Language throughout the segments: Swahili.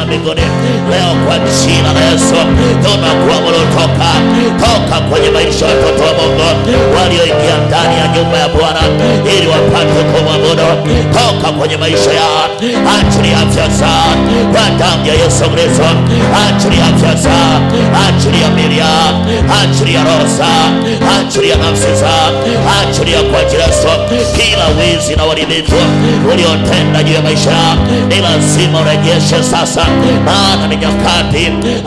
za mbinguni leo kwa jina la Yesu tunakuamuru toka toka kwenye maisha ya watoto wa Mungu walioingia ndani ya nyumba ya Bwana ili wapate kumwabudu. Toka kwenye maisha yao, achilia afya zao kwa damu ya Yesu Kristo, achilia afya zao, achilia miili yao, achilia roho zao, achilia nafsi zao, achilia kwa ajili ya Yesu kila wizi na uharibifu uliotenda juu ya maisha yao ni lazima urejeshe sasa, maana ni nyakati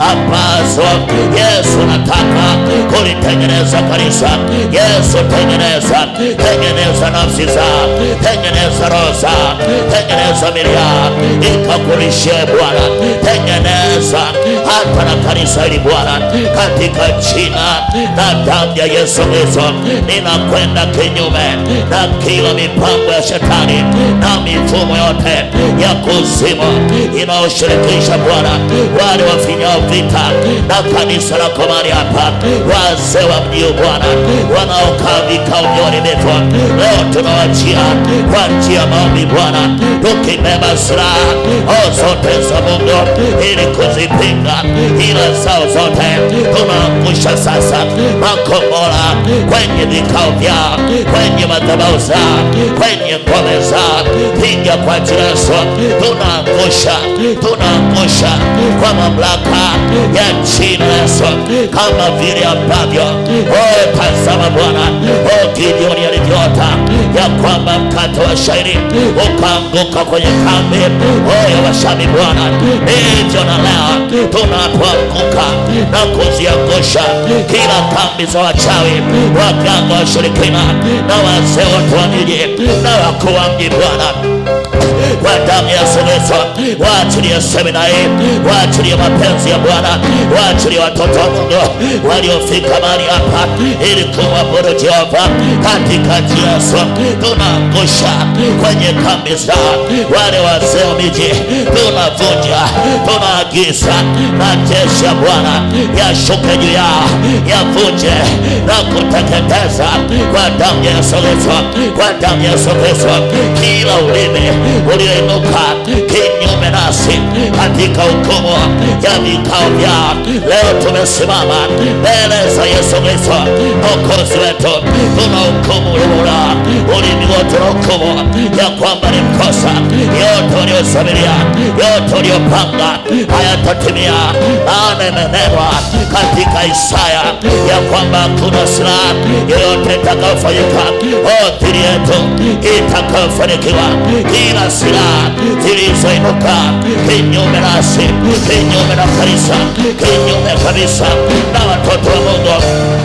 ambazo Yesu anataka kulitengeneza kanisa. Yesu, tengeneza, tengeneza nafsi zao, tengeneza roho zao, tengeneza miili yao ikakurishie Bwana, tengeneza hata na kanisa hili Bwana, katika jina na damu ya Yesu Kristo, ninakwenda kinyume na kila mipango ya shetani na mifumo yote ya kuzimu inayoshirikisha Bwana wale wafinyao vita na kanisa lako mahali hapa, wazee wa mji huu Bwana wanaokaa vikao vya uharibifu, leo tunawachia kwa njia ya maombi Bwana, tukibeba silaha o zote za Mungu ili kuzipinga ila zao zote, tunaangusha sasa makombora kwenye vikao vyao, kwenye madhabahu zao, kwenye ngome zao, piga kwa jina la Yesu, tunaangusha, tunaangusha kwa mamlaka ya jina la Yesu, kama vile ambavyo oh, tazama Bwana, oh, Gideoni alivyoota ya kwamba mkate wa shairi ukaanguka kwenye kambi oh, ya Washami Bwana, hivyo na leo tunapoanguka na kuziangusha kila kambi za wachawi, waganga, washirikina na wazee wote wa miji na wakuu wa mji Bwana kwa damu ya Yesu Kristo, waachilie semina hii, waachilie mapenzi ya Bwana, waachilie watoto wa Mungu waliofika mahali hapa ili kumwabudu Jehova katika jina la Yesu. Tunaangusha kwenye kambi zao wale wazee wa miji, tunavunja, tunaagiza majeshi ya Bwana yashuke juu yao, yavunje na kuteketeza kwa damu ya Yesu Kristo, kwa damu ya Yesu Kristo, kila ulimi ulioinuka kinyume nasi katika hukumu ya vikao vyao. Leo tumesimama mbele za Yesu Kristo mwokozi wetu, tuna hukumu ula ulimi wote na hukumu ya kwamba ni mkosa. Yote waliosabiria, yote waliopanga hayatatimia, maana imenenwa katika Isaya ya kwamba hakuna silaha yoyote itakayofanyika dhidi yetu itakayofanikiwa kila silaha zilizoinuka kinyume nasi, kinyume na kanisa, kinyume kabisa na watoto wa Mungu,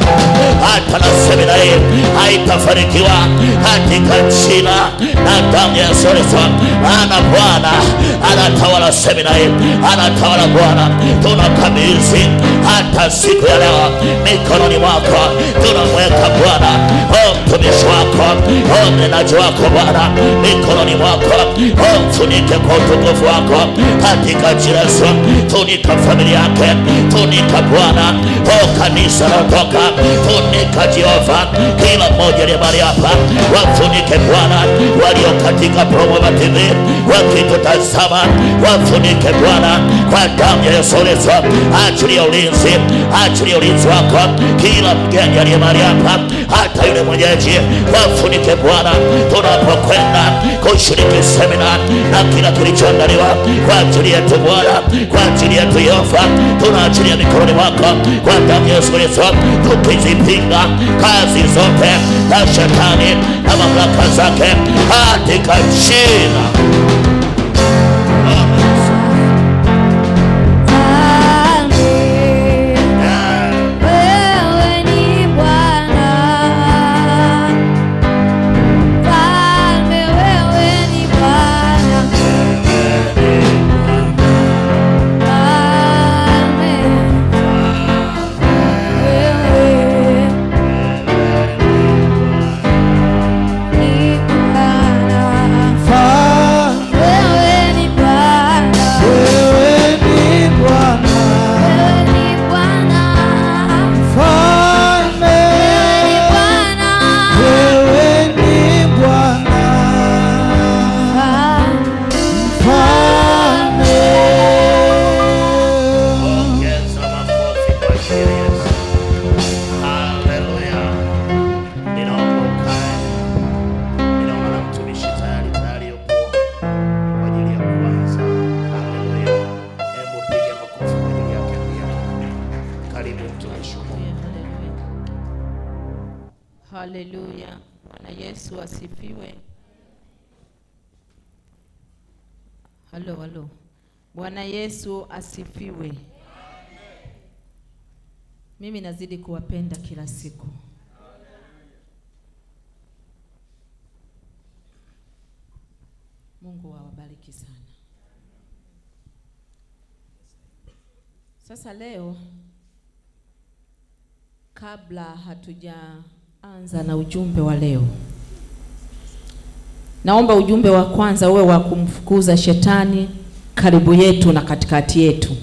hata na semina hii haitafanikiwa katika jina na damu ya Yesu Kristo. Maana Bwana anatawala semina hii, anatawala Bwana. Tunakabidhi hata siku ya leo mikononi mwako, tunamweka Bwana o mtumishi wako, o mnenaji wako Bwana mikononi mwako, o mfunike kwa utukufu wako katika jina la Yesu. Funika familia yake, funika Bwana o kanisa naotoka, funika Jehova kila mmoja aliye mahali hapa, wafunike Bwana walio katika Promova TV wakitutazama, wafunike Bwana kwa damu ya Yesu Kristo. Achilia ulinzi, achilia ulinzi wako kila mgeni aliye mahali hapa, hata yule mwenyeji, wafunike Bwana tunapokwenda kushiriki semina na kila kilichoandaliwa kwa ajili yetu Bwana, kwa ajili yetu Yehova, tunaachilia mikononi mwako kwa damu ya Yesu Kristo, tukizipinga kazi zote za shetani na mamlaka zake katika jina Wewe ni Bwana, Mfalme, wewe ni Bwana, Mfalme, wewe ni Bwana. Mfalme mtumishi wa Mungu. Haleluya. Bwana Yesu asifiwe. Halo, halo. Bwana Yesu asifiwe. Mimi nazidi kuwapenda kila siku. Mungu awabariki sana. Sasa leo kabla hatujaanza na ujumbe wa leo, naomba ujumbe wa kwanza uwe wa kumfukuza shetani karibu yetu na katikati yetu.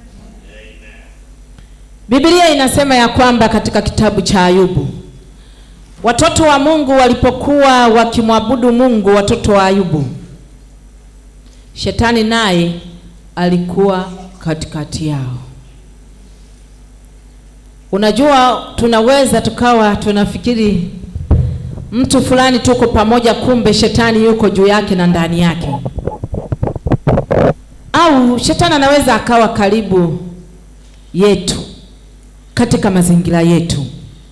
Biblia inasema ya kwamba katika kitabu cha Ayubu, watoto wa Mungu walipokuwa wakimwabudu Mungu, watoto wa Ayubu, shetani naye alikuwa katikati yao. Unajua, tunaweza tukawa tunafikiri mtu fulani tuko pamoja, kumbe shetani yuko juu yake na ndani yake, au shetani anaweza akawa karibu yetu katika mazingira yetu,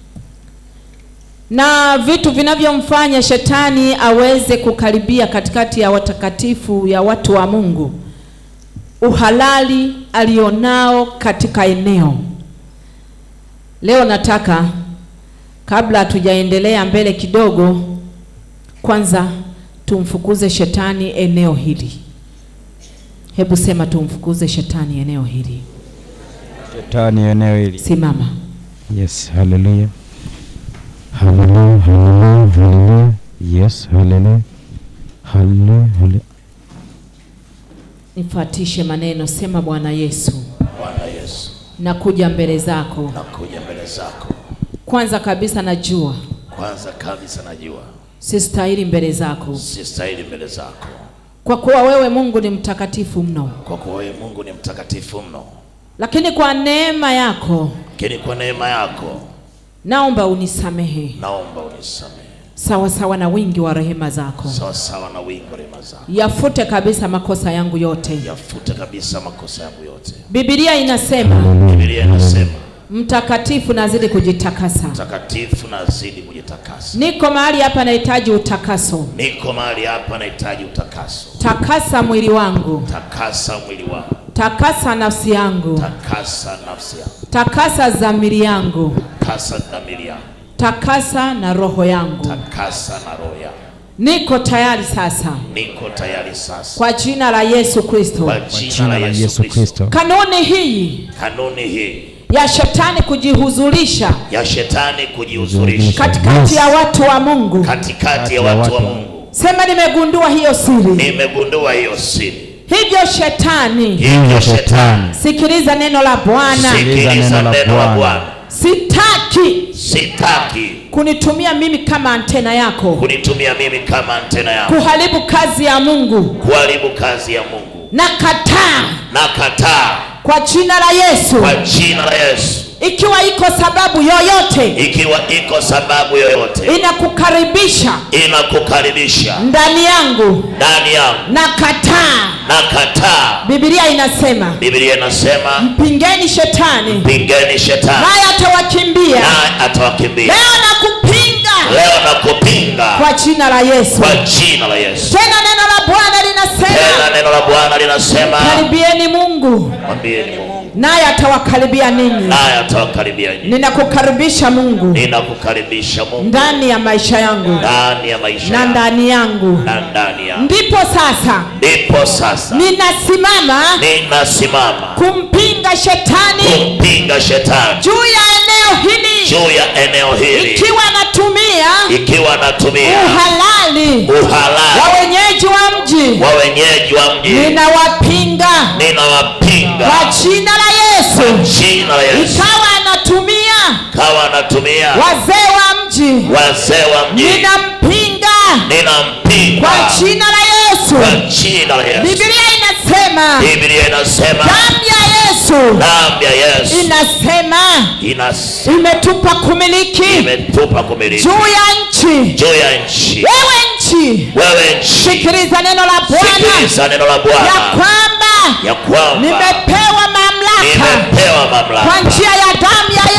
na vitu vinavyomfanya shetani aweze kukaribia katikati ya watakatifu ya watu wa Mungu, uhalali alionao katika eneo Leo nataka kabla hatujaendelea mbele kidogo, kwanza tumfukuze shetani eneo hili. Hebu sema tumfukuze shetani eneo hili. Shetani eneo hili. Simama. Yes, haleluya. Haleluya, haleluya, haleluya. Yes, haleluya. Haleluya, haleluya. Nifuatishe maneno, sema Bwana Yesu, Bwana Yesu, nakuja mbele zako. nakuja mbele zako. Kwanza kabisa najua Kwanza kabisa najua sistahili mbele zako, sistahili mbele zako, kwa kuwa wewe Mungu ni mtakatifu mno, kwa kuwa wewe Mungu ni mtakatifu mno, lakini kwa neema yako lakini kwa neema yako naomba unisamehe naomba unisamehe sawa sawa na wingi wa rehema zako. sawa sawa na wingi wa rehema zako, yafute kabisa makosa yangu yote. yafute kabisa makosa yangu yote. Biblia inasema Biblia inasema mtakatifu nazidi kujitakasa. mtakatifu na azidi kujitakasa. Niko mahali hapa nahitaji utakaso. Niko mahali hapa nahitaji utakaso. Takasa mwili wangu, Takasa mwili wangu, takasa nafsi yangu, takasa nafsi yangu, takasa dhamiri yangu, takasa dhamiri yangu, takasa na roho yangu. takasa na roho yangu. Niko tayari sasa Niko tayari sasa kwa jina la Yesu Kristo. kwa Kwa jina la Yesu Kristo. Kristo. Kanuni hii Kanuni hii ya shetani kujihuzulisha ya shetani kujihuzurisha katikati ya watu wa Mungu, katikati ya watu wa Mungu, sema nimegundua hiyo siri. nimegundua hiyo siri. Hivyo shetani Hivyo shetani, Sikiliza neno la Bwana. sikiliza neno la neno la Bwana. Bwana. Sitaki Sitaki kunitumia mimi kama antena yako kunitumia mimi kama antena yako kuharibu kazi ya Mungu. kuharibu kazi ya Mungu. Nakataa Nakataa kwa jina la Yesu. kwa jina la Yesu. Ikiwa iko sababu yoyote Ikiwa iko sababu yoyote inakukaribisha inakukaribisha ndani yangu, ndani yangu, nakataa. nakataa. Biblia inasema Biblia inasema mpingeni shetani pingeni shetani naye atawakimbia. naye atawakimbia. Leo nakupinga Leo nakupinga kwa jina la Yesu. kwa jina la Yesu. Tena neno la Bwana linasema Tena neno la Bwana linasema karibieni Mungu mwambieni Mungu naye atawakaribia ninyi. naye atawakaribia nyinyi. Ninakukaribisha Mungu Ninakukaribisha Mungu ndani ya maisha yangu ndani ya maisha na yangu ndani yangu. na ndani yangu. Ndipo sasa Ndipo sasa ninasimama ninasimama kumpinga shetani kumpinga shetani juu ya eneo hili, juu ya eneo hili, ikiwa natumia ikiwa natumia uhalali wa uhalali wenyeji wa mji, wa wenyeji wa mji, ninawapinga ninawapinga kwa jina la Yesu. jina la Yesu. Ikawa anatumia Kawa anatumia wazee wa mji, wazee wa mji, ninampinga ninampinga kwa jina la Yesu. kwa jina la Yesu. Biblia inasema Biblia inasema damu ya Yesu damu ya Yesu inasema inasema imetupa kumiliki imetupa kumiliki juu ya nchi. juu ya nchi. Wewe nchi, Wewe nchi, sikiliza neno la Bwana sikiliza neno la ya Bwana kwamba ya kwamba nimepewa mamlaka nimepewa kwa mamlaka njia ya damu ya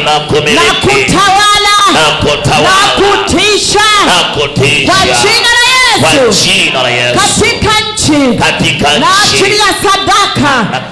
na na kumiliki kutawala na na kutawala kutisha na kwa kutisha jina la kwa Yesu jina la Yesu katika nchi katika na ajili nchi ya sadaka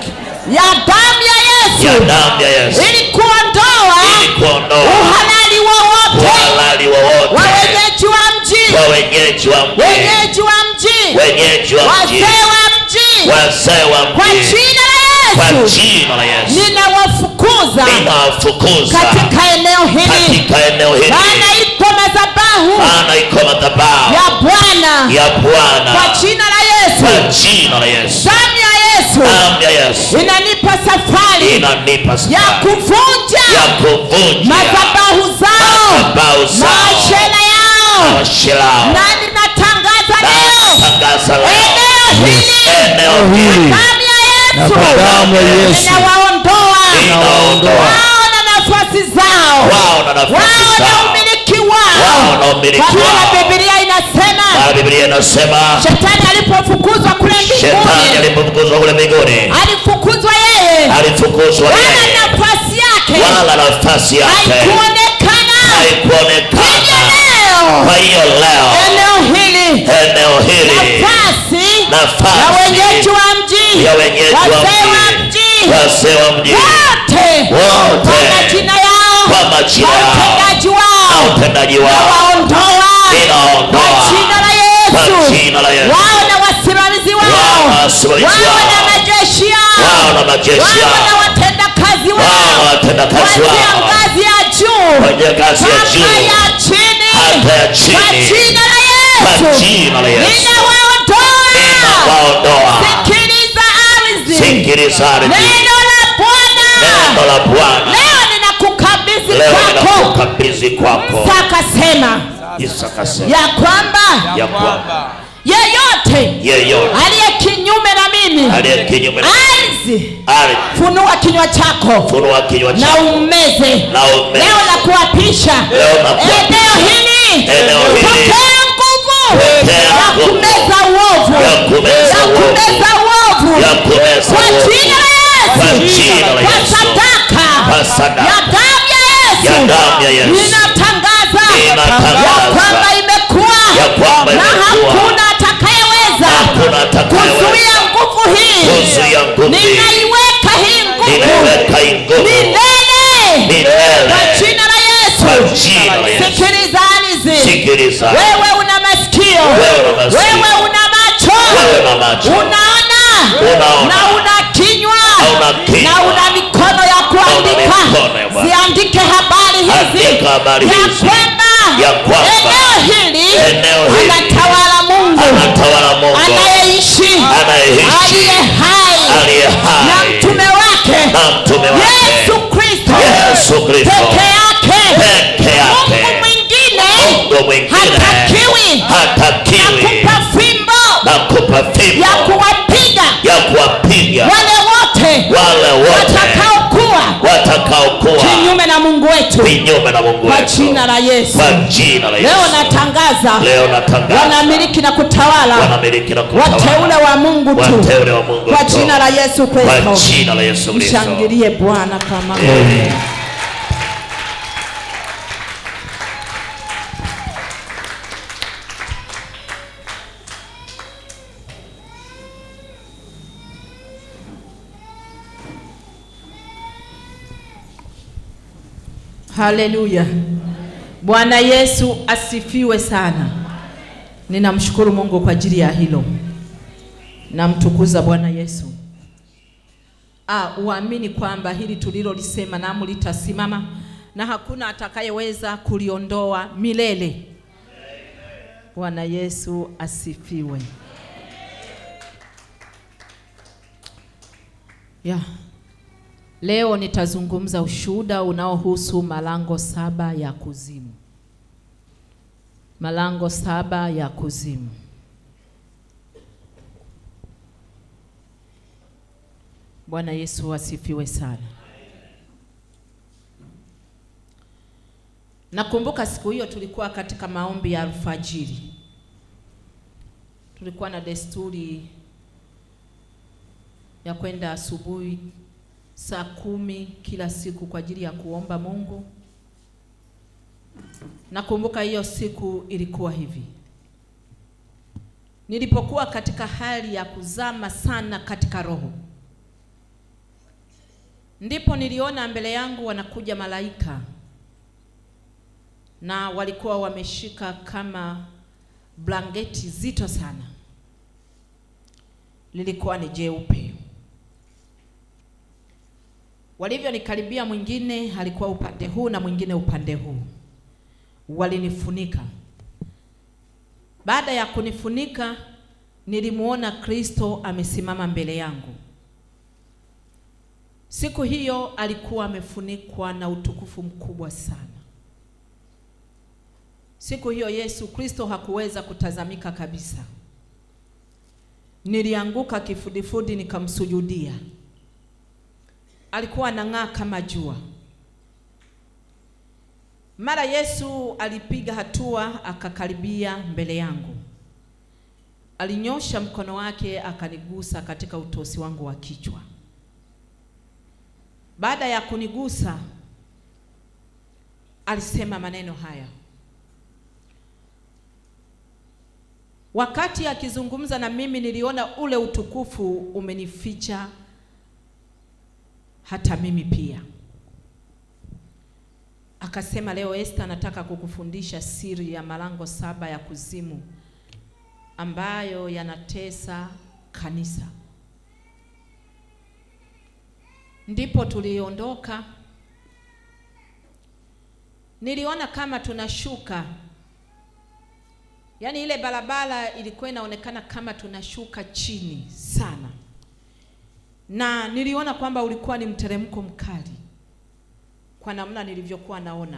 ya damu ya ya Yesu damu ya Yesu ili kuondoa ili kuondoa uhalali wowote uhalali wowote wa wenyeji wa mji wa wenyeji wa mji wenyeji wa mji wenyeji wa mji wazee wa mji wazee wa kwa mji jina kwa la Yesu jina la Yesu ninawafukuza ninawafukuza katika eneo hili katika eneo hili maana ipo madhabahu maana iko madhabahu ya Bwana ya Bwana kwa jina la kwa Yesu jina la Yesu damu ya Yesu damu ya Yesu inanipa safari inanipa ya safari kuvunja ya kuvunja madhabahu zao madhabahu zao mashela yao mashilao na ninatangaza na leo tangaza leo eneo hili eneo hili damu ya Na Yesu kwa damu ya Yesu inawaondoa inaondoa wao na nafasi zao wao na nafasi wao na zao umiliki wao wao na umiliki kwa maana wao Biblia inasema maana Biblia inasema shetani alipofukuzwa kule shetani mbinguni alipofukuzwa kule mbinguni alifukuzwa yeye alifukuzwa wala yeye nafasi yake wala nafasi yake haikuonekana haikuonekana hivyo kwa hiyo leo leo eneo hili eneo hili nafasi Nafasi. ya wenyeji wa mji ya wenyeji wa wazee wa mji mji wazee wa mji wote Wote. kwa majina yao kwa majina kwa yao utendaji na wao utendaji na wao waondoa Ninaondoa. kwa jina la kwa Yesu jina la Yesu wao na wasimamizi wao Wao na wasimamizi wao na wao. majeshi yao wao na majeshi wao na yao watendakazi wao na wao watendakazi kuanzia wao ngazi ya juu kwenye ngazi ya mpaka juu ya chini hata ya kwa chini jina la kwa Yesu jina la Yesu ninawaondoa waondoa sikiliza ardhi sikiliza ardhi neno la Bwana neno la Bwana leo ninakukabidhi leo kwako ninakukabidhi kwako sakasema Yesu akasema ya kwamba ya kwamba yeyote yeyote aliye kinyume na mimi aliye kinyume na ardhi ardhi funua kinywa chako funua kinywa na chako ummeze na umeze leo na kuapisha Leo na kuapisha. eneo hili Eneo hili. pokea nguvu Pokea ya nguvu. kumeza uovu Ya kumeza ya uovu. kumeza uovu Ya kumeza kwa uovu. jina la Kwa Yesu jina la kwa Yesu. sadaka Kwa sadaka. ya damu ya Yesu Ya damu ya Yesu. ninatangaza Ninatangaza. ya kwamba imekuwa Ya kwamba na imekuwa. hakuna atakayeweza Hakuna atakayeweza. kuzuia nguvu hii Kuzuia nguvu hii. ninaiweka hii nguvu ninaweka hii nguvu milele Milele. kwa jina la Kwa Yesu jina la Yesu. sikiliza ardhi sikiliza wewe una masikio Wewe una masikio. wewe una macho Wewe una macho. unaona Unaona. na una kinywa Na una kinywa. na una mikono ya kuandika mikono ya Bwana. ziandike habari hizi Andika habari ya hizi. kwamba Ya kwamba eneo hili eneo hili anatawala Mungu anatawala Mungu anayeishi Anayeishi. aliye hai aliye na hai mtume wake na mtume wake Yesu Kristo Yesu Kristo peke yake peke Mungu yake mwingine Mungu mwingine hatakiwi hatakiwi nakupa fimbo na kupa fimbo ya kuwapiga ya kuwapiga wale wote wale wote watakaokuwa watakaokuwa kinyume na Mungu wetu kinyume na Mungu kwa wetu jina la Yesu. kwa jina la Yesu Leo natangaza leo natangaza wanamiliki na kutawala wanamiliki na kutawala wateule wa Mungu tu wateule wa Mungu kwa tu. jina la Yesu kwa Kristo. jina la Yesu Kristo Mshangilie Bwana kama Amen. Haleluya. Bwana Yesu asifiwe sana. Ninamshukuru Mungu kwa ajili ya hilo. Namtukuza Bwana Yesu. Ah, uamini kwamba hili tulilolisema namu litasimama na hakuna atakayeweza kuliondoa milele. Bwana Yesu asifiwe. Ya. Leo nitazungumza ushuhuda unaohusu malango saba ya kuzimu. Malango saba ya kuzimu. Bwana Yesu asifiwe sana. Nakumbuka siku hiyo tulikuwa katika maombi ya alfajiri. Tulikuwa na desturi ya kwenda asubuhi saa kumi kila siku kwa ajili ya kuomba Mungu. Nakumbuka hiyo siku ilikuwa hivi, nilipokuwa katika hali ya kuzama sana katika roho, ndipo niliona mbele yangu wanakuja malaika na walikuwa wameshika kama blanketi zito sana, lilikuwa ni jeupe. Walivyonikaribia, mwingine alikuwa upande huu na mwingine upande huu, walinifunika. Baada ya kunifunika, nilimuona Kristo amesimama mbele yangu. Siku hiyo alikuwa amefunikwa na utukufu mkubwa sana. Siku hiyo Yesu Kristo hakuweza kutazamika kabisa. Nilianguka kifudifudi nikamsujudia. Alikuwa anang'aa kama jua. Mara Yesu alipiga hatua akakaribia mbele yangu. Alinyosha mkono wake akanigusa katika utosi wangu wa kichwa. Baada ya kunigusa, alisema maneno haya. Wakati akizungumza na mimi, niliona ule utukufu umenificha hata mimi pia. Akasema, leo Esther, nataka kukufundisha siri ya malango saba ya kuzimu ambayo yanatesa kanisa. Ndipo tuliondoka. Niliona kama tunashuka, yaani ile barabara ilikuwa inaonekana kama tunashuka chini sana, na niliona kwamba ulikuwa ni mteremko mkali kwa namna nilivyokuwa naona,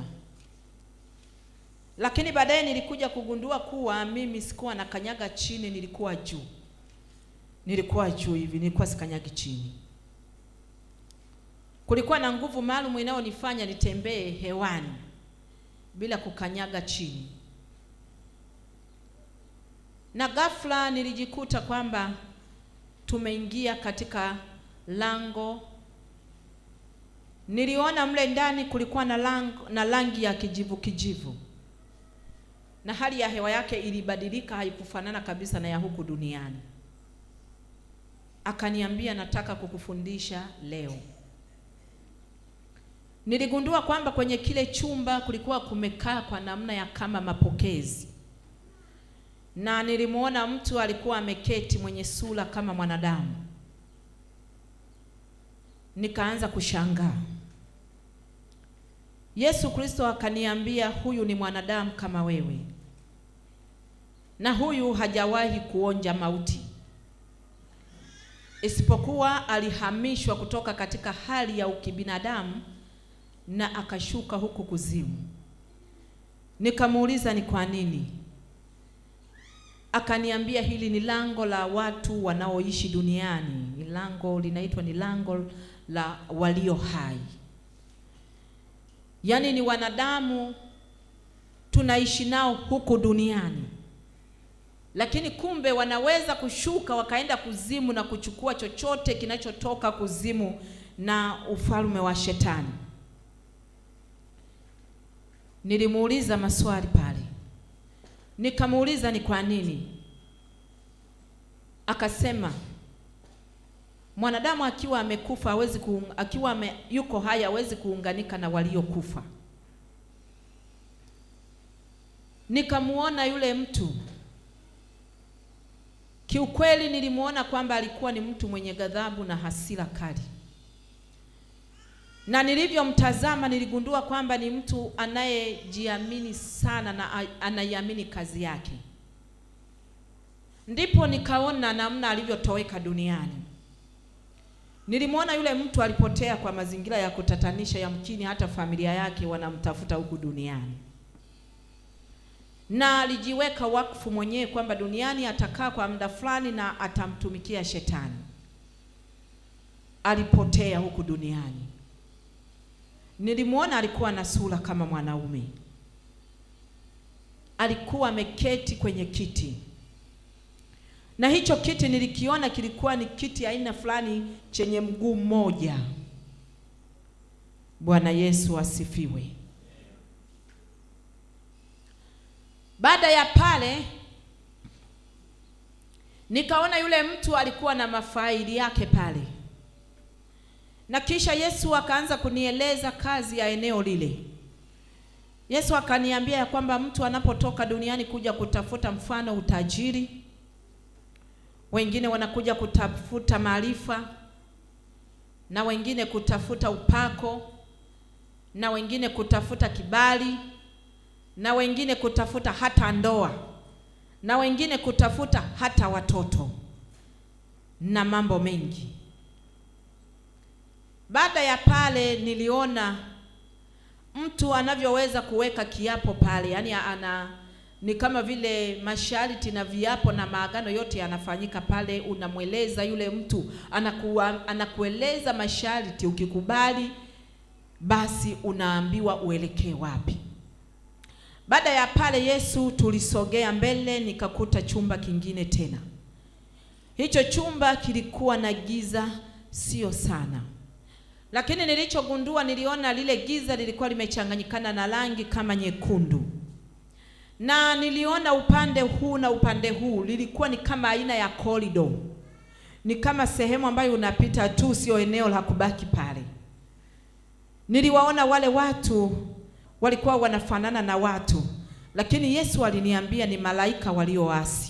lakini baadaye nilikuja kugundua kuwa mimi sikuwa na kanyaga chini, nilikuwa juu, nilikuwa juu hivi, nilikuwa sikanyagi chini. Kulikuwa na nguvu maalum inayonifanya nitembee hewani bila kukanyaga chini, na ghafla nilijikuta kwamba tumeingia katika lango. Niliona mle ndani kulikuwa na lango, na rangi ya kijivu kijivu, na hali ya hewa yake ilibadilika, haikufanana kabisa na ya huku duniani. Akaniambia, nataka kukufundisha leo. Niligundua kwamba kwenye kile chumba kulikuwa kumekaa kwa namna ya kama mapokezi, na nilimuona mtu alikuwa ameketi mwenye sura kama mwanadamu. Nikaanza kushangaa. Yesu Kristo akaniambia, huyu ni mwanadamu kama wewe, na huyu hajawahi kuonja mauti, isipokuwa alihamishwa kutoka katika hali ya ukibinadamu na akashuka huku kuzimu. Nikamuuliza ni kwa nini? Akaniambia hili ni lango la watu wanaoishi duniani, ni lango linaitwa ni lango la walio hai, yaani ni wanadamu tunaishi nao huku duniani, lakini kumbe wanaweza kushuka wakaenda kuzimu na kuchukua chochote kinachotoka kuzimu na ufalme wa Shetani. Nilimuuliza maswali pale, nikamuuliza ni kwa nini. Akasema mwanadamu akiwa amekufa hawezi kuung, akiwa ame, yuko hai hawezi kuunganika na waliokufa. Nikamuona yule mtu, kiukweli nilimuona kwamba alikuwa ni mtu mwenye ghadhabu na hasira kali na nilivyomtazama niligundua kwamba ni mtu anayejiamini sana na anaiamini kazi yake. Ndipo nikaona namna alivyotoweka duniani. Nilimwona yule mtu alipotea kwa mazingira ya kutatanisha, yamkini hata familia yake wanamtafuta huku duniani, na alijiweka wakfu mwenyewe kwamba duniani atakaa kwa muda fulani na atamtumikia Shetani. Alipotea huku duniani. Nilimwona alikuwa na sura kama mwanaume, alikuwa ameketi kwenye kiti, na hicho kiti nilikiona kilikuwa ni kiti aina fulani chenye mguu mmoja, Bwana Yesu asifiwe. Baada ya pale nikaona yule mtu alikuwa na mafaili yake pale, na kisha Yesu akaanza kunieleza kazi ya eneo lile. Yesu akaniambia ya kwamba mtu anapotoka duniani kuja kutafuta mfano utajiri, wengine wanakuja kutafuta maarifa, na wengine kutafuta upako, na wengine kutafuta kibali, na wengine kutafuta hata ndoa, na wengine kutafuta hata watoto na mambo mengi. Baada ya pale niliona mtu anavyoweza kuweka kiapo pale, yaani ana ni kama vile masharti na viapo na maagano yote yanafanyika pale. Unamweleza yule mtu, anakuwa, anakueleza masharti, ukikubali basi unaambiwa uelekee wapi. Baada ya pale Yesu tulisogea mbele, nikakuta chumba kingine tena. Hicho chumba kilikuwa na giza, sio sana lakini nilichogundua, niliona lile giza lilikuwa limechanganyikana na rangi kama nyekundu, na niliona upande huu na upande huu lilikuwa ni kama aina ya corridor, ni kama sehemu ambayo unapita tu, sio eneo la kubaki pale. Niliwaona wale watu walikuwa wanafanana na watu, lakini Yesu aliniambia ni malaika walioasi.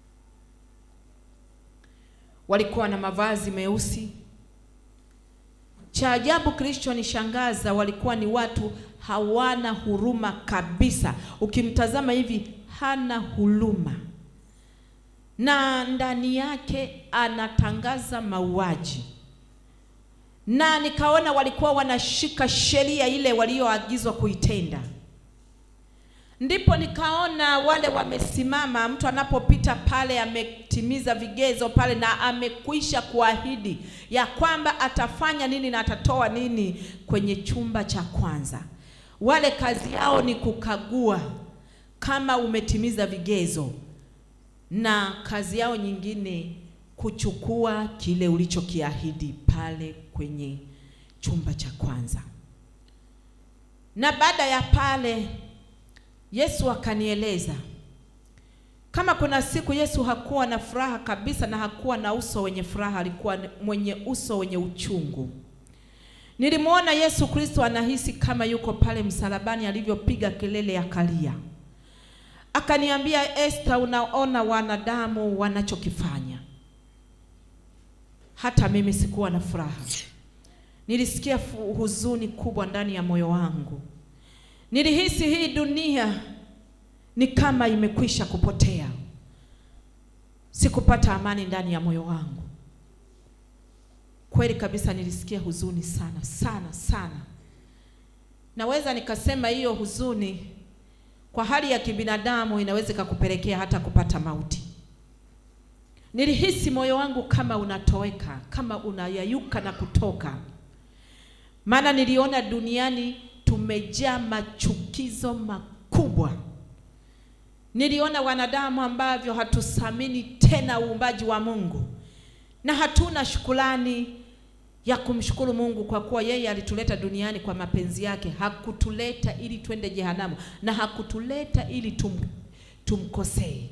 Walikuwa na mavazi meusi cha ajabu kilichonishangaza, walikuwa ni watu hawana huruma kabisa. Ukimtazama hivi hana huruma, na ndani yake anatangaza mauaji, na nikaona walikuwa wanashika sheria ile walioagizwa kuitenda. Ndipo nikaona wale wamesimama, mtu anapopita pale ametimiza vigezo pale na amekwisha kuahidi ya kwamba atafanya nini na atatoa nini kwenye chumba cha kwanza. Wale kazi yao ni kukagua kama umetimiza vigezo, na kazi yao nyingine kuchukua kile ulichokiahidi pale kwenye chumba cha kwanza. Na baada ya pale Yesu akanieleza kama kuna siku Yesu hakuwa na furaha kabisa na hakuwa na uso wenye furaha, alikuwa mwenye uso wenye uchungu. Nilimwona Yesu Kristo anahisi kama yuko pale msalabani alivyopiga kelele ya kalia. Akaniambia, Esther, unaona wanadamu wanachokifanya. Hata mimi sikuwa na furaha, nilisikia huzuni kubwa ndani ya moyo wangu. Nilihisi hii dunia ni kama imekwisha kupotea. Sikupata amani ndani ya moyo wangu. Kweli kabisa nilisikia huzuni sana sana sana. Naweza nikasema hiyo huzuni kwa hali ya kibinadamu inaweza ikakupelekea hata kupata mauti. Nilihisi moyo wangu kama unatoweka, kama unayayuka na kutoka. Maana niliona duniani tumejaa machukizo makubwa. Niliona wanadamu ambavyo hatuthamini tena uumbaji wa Mungu na hatuna shukrani ya kumshukuru Mungu kwa kuwa yeye alituleta duniani kwa mapenzi yake. Hakutuleta ili twende jehanamu na hakutuleta ili tum, tumkosee.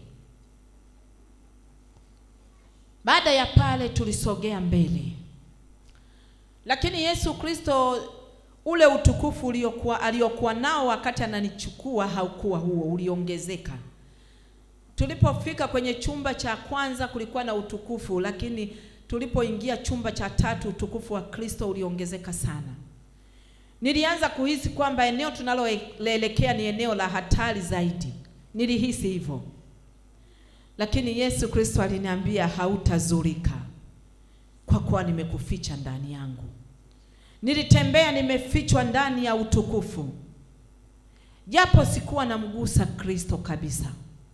Baada ya pale tulisogea mbele, lakini Yesu Kristo ule utukufu uliokuwa aliokuwa nao wakati ananichukua haukuwa huo, uliongezeka. Tulipofika kwenye chumba cha kwanza kulikuwa na utukufu, lakini tulipoingia chumba cha tatu utukufu wa Kristo uliongezeka sana. Nilianza kuhisi kwamba eneo tunaloelekea ni eneo la hatari zaidi. Nilihisi hivyo, lakini Yesu Kristo aliniambia hautazurika, kwa kuwa nimekuficha ndani yangu. Nilitembea nimefichwa ndani ya utukufu, japo sikuwa namgusa Kristo kabisa.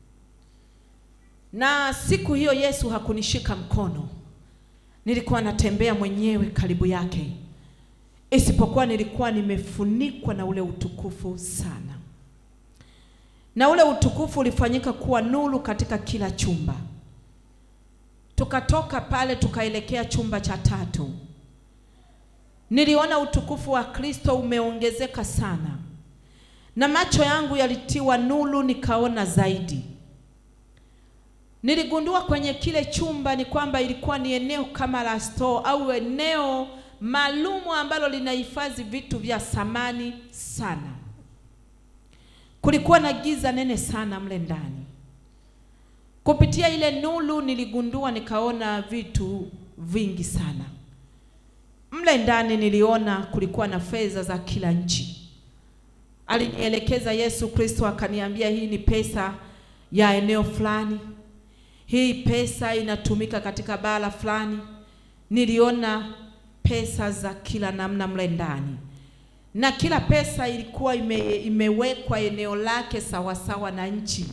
Na siku hiyo Yesu hakunishika mkono, nilikuwa natembea mwenyewe karibu yake, isipokuwa nilikuwa nimefunikwa na ule utukufu sana, na ule utukufu ulifanyika kuwa nuru katika kila chumba. Tukatoka pale tukaelekea chumba cha tatu. niliona utukufu wa Kristo umeongezeka sana, na macho yangu yalitiwa nuru, nikaona zaidi. Niligundua kwenye kile chumba ni kwamba ilikuwa ni eneo kama la store au eneo maalumu ambalo linahifadhi vitu vya samani sana. Kulikuwa na giza nene sana mle ndani. Kupitia ile nuru niligundua, nikaona vitu vingi sana mle ndani. Niliona kulikuwa na fedha za kila nchi. Alinielekeza Yesu Kristo akaniambia, hii ni pesa ya eneo fulani, hii pesa inatumika katika bara fulani. Niliona pesa za kila namna mle ndani, na kila pesa ilikuwa ime, imewekwa eneo lake sawasawa na nchi.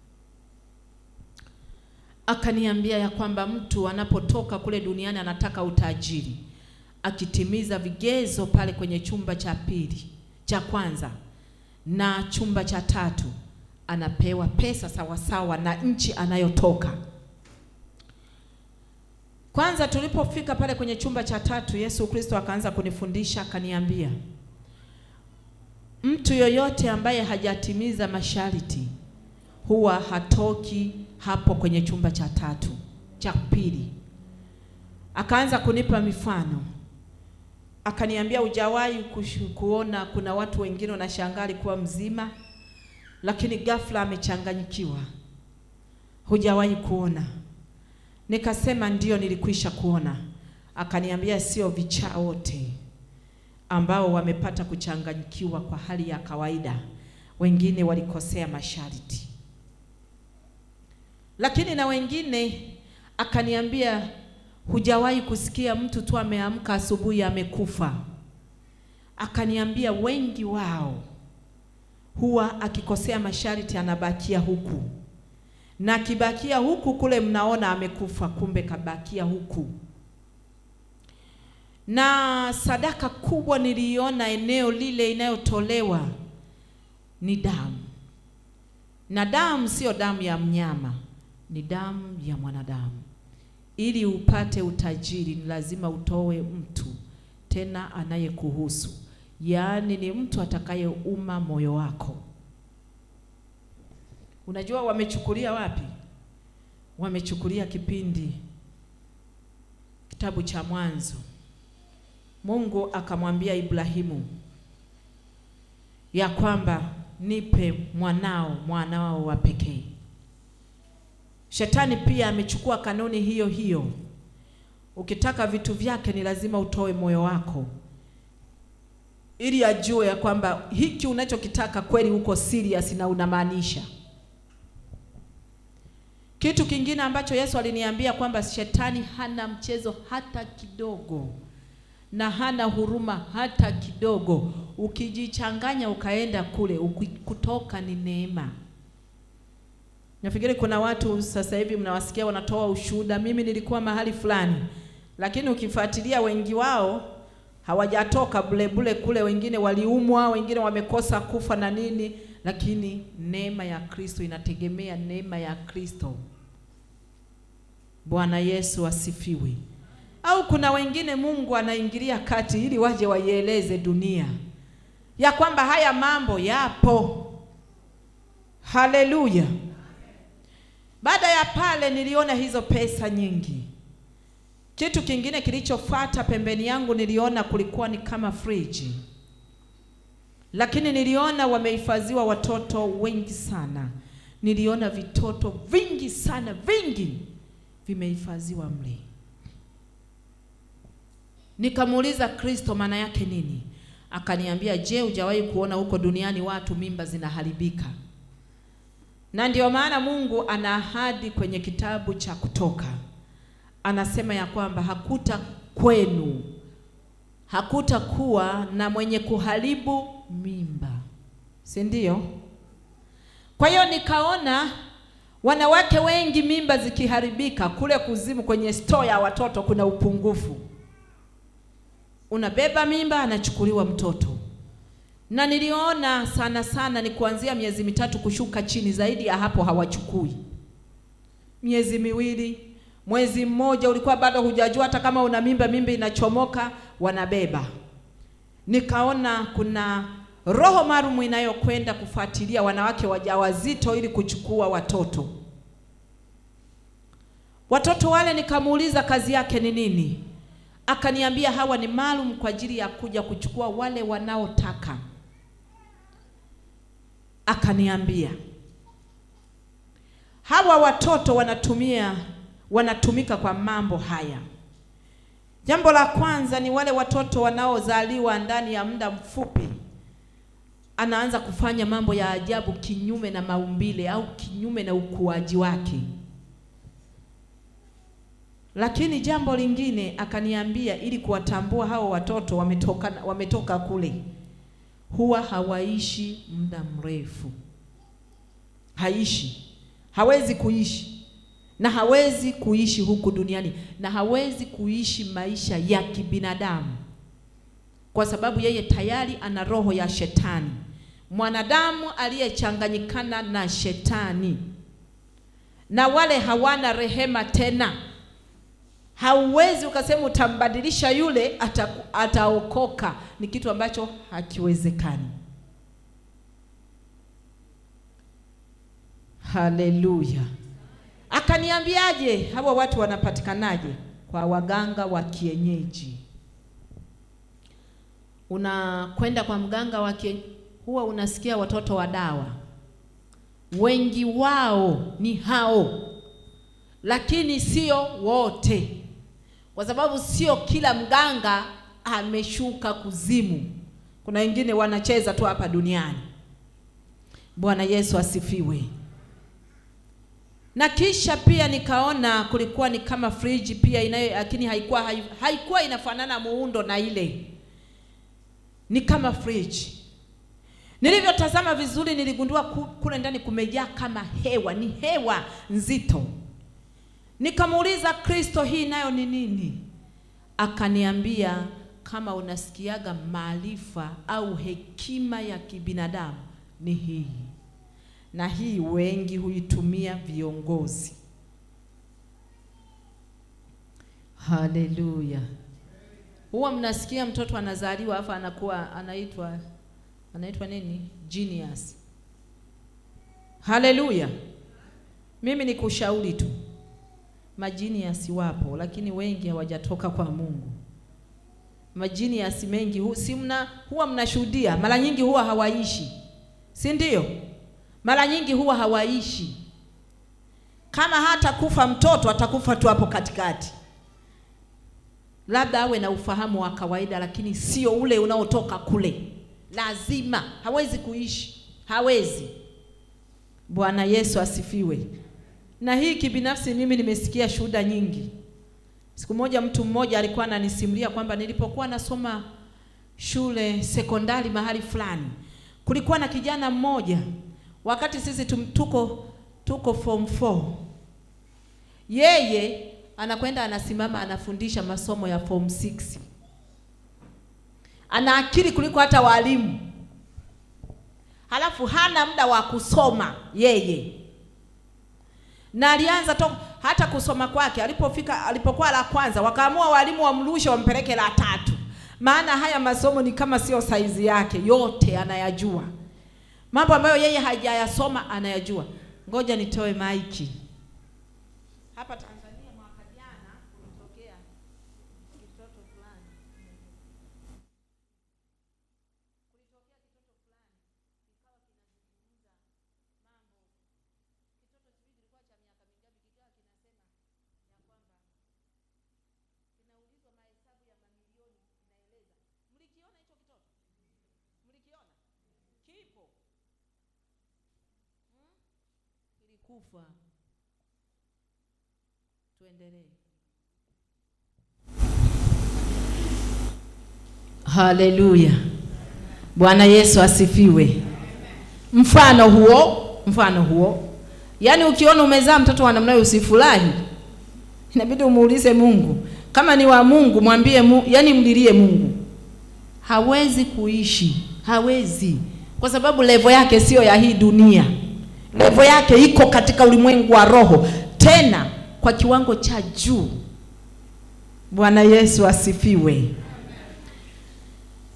Akaniambia ya kwamba mtu anapotoka kule duniani anataka utajiri, akitimiza vigezo pale kwenye chumba cha pili cha kwanza na chumba cha tatu, anapewa pesa sawasawa na nchi anayotoka. Kwanza tulipofika pale kwenye chumba cha tatu, Yesu Kristo akaanza kunifundisha akaniambia, mtu yoyote ambaye hajatimiza masharti huwa hatoki hapo kwenye chumba cha tatu cha pili. Akaanza kunipa mifano, akaniambia, hujawahi kushu- kuona kuna watu wengine wanashangaa alikuwa mzima, lakini ghafla amechanganyikiwa? Hujawahi kuona? Nikasema ndiyo, nilikwisha kuona. Akaniambia sio vichaa wote ambao wamepata kuchanganyikiwa kwa hali ya kawaida, wengine walikosea masharti, lakini na wengine akaniambia, hujawahi kusikia mtu tu ameamka asubuhi amekufa. Akaniambia wengi wao huwa akikosea masharti anabakia huku na akibakia huku kule mnaona amekufa, kumbe kabakia huku. Na sadaka kubwa niliona eneo lile inayotolewa ni damu, na damu sio damu ya mnyama, ni damu ya mwanadamu. Ili upate utajiri ni lazima utoe mtu tena anayekuhusu, yaani ni mtu atakayeuma moyo wako. Unajua wamechukulia wapi? Wamechukulia kipindi kitabu cha Mwanzo. Mungu akamwambia Ibrahimu ya kwamba nipe mwanao, mwanao wa pekee. Shetani pia amechukua kanuni hiyo hiyo. Ukitaka vitu vyake ni lazima utoe moyo wako, ili ajue ya kwamba hiki unachokitaka kweli uko serious na unamaanisha. Kitu kingine ambacho Yesu aliniambia kwamba shetani hana mchezo hata kidogo na hana huruma hata kidogo. Ukijichanganya ukaenda kule, uki- kutoka ni neema. Nafikiri kuna watu sasa hivi mnawasikia wanatoa ushuhuda, mimi nilikuwa mahali fulani, lakini ukifuatilia wengi wao hawajatoka bule bule kule, wengine waliumwa, wengine wamekosa kufa na nini, lakini neema ya Kristo inategemea neema ya Kristo. Bwana Yesu asifiwe. Au kuna wengine Mungu anaingilia kati ili waje waieleze dunia ya kwamba haya mambo yapo. Haleluya! Baada ya pale niliona hizo pesa nyingi. Kitu kingine kilichofuata pembeni yangu niliona kulikuwa ni kama friji, lakini niliona wamehifadhiwa watoto wengi sana. Niliona vitoto vingi sana, vingi vimehifadhiwa mle. Nikamuuliza Kristo, maana yake nini? Akaniambia, je, hujawahi kuona huko duniani watu mimba zinaharibika? Na ndio maana Mungu ana ahadi kwenye kitabu cha Kutoka, anasema ya kwamba hakuta kwenu hakutakuwa na mwenye kuharibu mimba, si ndio? Kwa hiyo nikaona wanawake wengi mimba zikiharibika kule kuzimu, kwenye store ya watoto kuna upungufu. Unabeba mimba, anachukuliwa mtoto, na niliona sana sana ni kuanzia miezi mitatu kushuka chini, zaidi ya hapo hawachukui. Miezi miwili, mwezi mmoja, ulikuwa bado hujajua hata kama una mimba, mimba inachomoka, wanabeba. Nikaona kuna roho maalum inayokwenda kufuatilia wanawake wajawazito ili kuchukua watoto. Watoto wale nikamuuliza kazi yake ni nini? Akaniambia hawa ni maalum kwa ajili ya kuja kuchukua wale wanaotaka. Akaniambia hawa watoto wanatumia wanatumika kwa mambo haya. Jambo la kwanza ni wale watoto wanaozaliwa ndani ya muda mfupi, anaanza kufanya mambo ya ajabu kinyume na maumbile au kinyume na ukuaji wake. Lakini jambo lingine akaniambia, ili kuwatambua hao watoto wametoka, wametoka kule, huwa hawaishi muda mrefu, haishi, hawezi kuishi na hawezi kuishi huku duniani na hawezi kuishi maisha ya kibinadamu, kwa sababu yeye tayari ana roho ya shetani, mwanadamu aliyechanganyikana na shetani, na wale hawana rehema tena. Hauwezi ukasema utambadilisha yule ata, ataokoka. Ni kitu ambacho hakiwezekani. Haleluya! Akaniambiaje, hawa watu wanapatikanaje? Kwa waganga wa kienyeji. Unakwenda kwa mganga wa kienyeji, huwa unasikia watoto wa dawa, wengi wao ni hao, lakini sio wote, kwa sababu sio kila mganga ameshuka kuzimu. Kuna wengine wanacheza tu hapa duniani. Bwana Yesu asifiwe. Na kisha pia nikaona kulikuwa ni kama friji pia inayo, lakini haikuwa haikuwa inafanana muundo na ile, ni kama friji. Nilivyotazama vizuri, niligundua kule ndani kumejaa kama hewa, ni hewa nzito. Nikamuuliza Kristo, hii nayo ni nini? Akaniambia, kama unasikiaga maarifa au hekima ya kibinadamu ni hii na hii wengi huitumia viongozi. Haleluya! Huwa mnasikia mtoto anazaliwa afa anakuwa anaitwa anaitwa nini? Genius. Haleluya! Mimi ni kushauri tu, majiniasi wapo, lakini wengi hawajatoka kwa Mungu. Majiniasi mengi hu, si mna huwa mnashuhudia, mara nyingi huwa hawaishi, si ndio? mara nyingi huwa hawaishi. Kama hata kufa mtoto atakufa tu hapo katikati, labda awe na ufahamu wa kawaida, lakini sio ule unaotoka kule. Lazima hawezi kuishi, hawezi. Bwana Yesu asifiwe. Na hii kibinafsi, mimi nimesikia shuhuda nyingi. Siku moja mtu mmoja alikuwa ananisimulia kwamba nilipokuwa nasoma shule sekondari mahali fulani, kulikuwa na kijana mmoja wakati sisi tuko tuko form 4 yeye anakwenda anasimama anafundisha masomo ya form 6 ana akili kuliko hata walimu, halafu hana muda wa kusoma yeye, na alianza to, hata kusoma kwake alipofika alipokuwa la kwanza, wakaamua walimu wamrushe wampeleke la tatu, maana haya masomo ni kama sio saizi yake, yote anayajua mambo ambayo yeye hajayasoma anayajua. Ngoja nitoe maiki hapa. Tanzania mwaka jana kulitokea kitoto fulani, kulitokea kitoto fulani kikawa kinazungumza mambo. Kitoto sijui kilikuwa cha miaka mingapi, kikawa kinasema ya kwamba kinaulizwa mahesabu ya mamilioni, kinaeleza. Mlikiona hicho kitoto? Mlikiona? Kipo kilikufa. Tuendelee. Haleluya, Bwana Yesu asifiwe. Mfano huo, mfano huo, yaani ukiona umezaa mtoto wa namna hiyo usifurahi, inabidi umuulize Mungu. Kama ni wa Mungu mwambie mu, yaani mlilie Mungu. Hawezi kuishi, hawezi, kwa sababu levo yake sio ya hii dunia levo yake iko katika ulimwengu wa roho, tena kwa kiwango cha juu. Bwana Yesu asifiwe.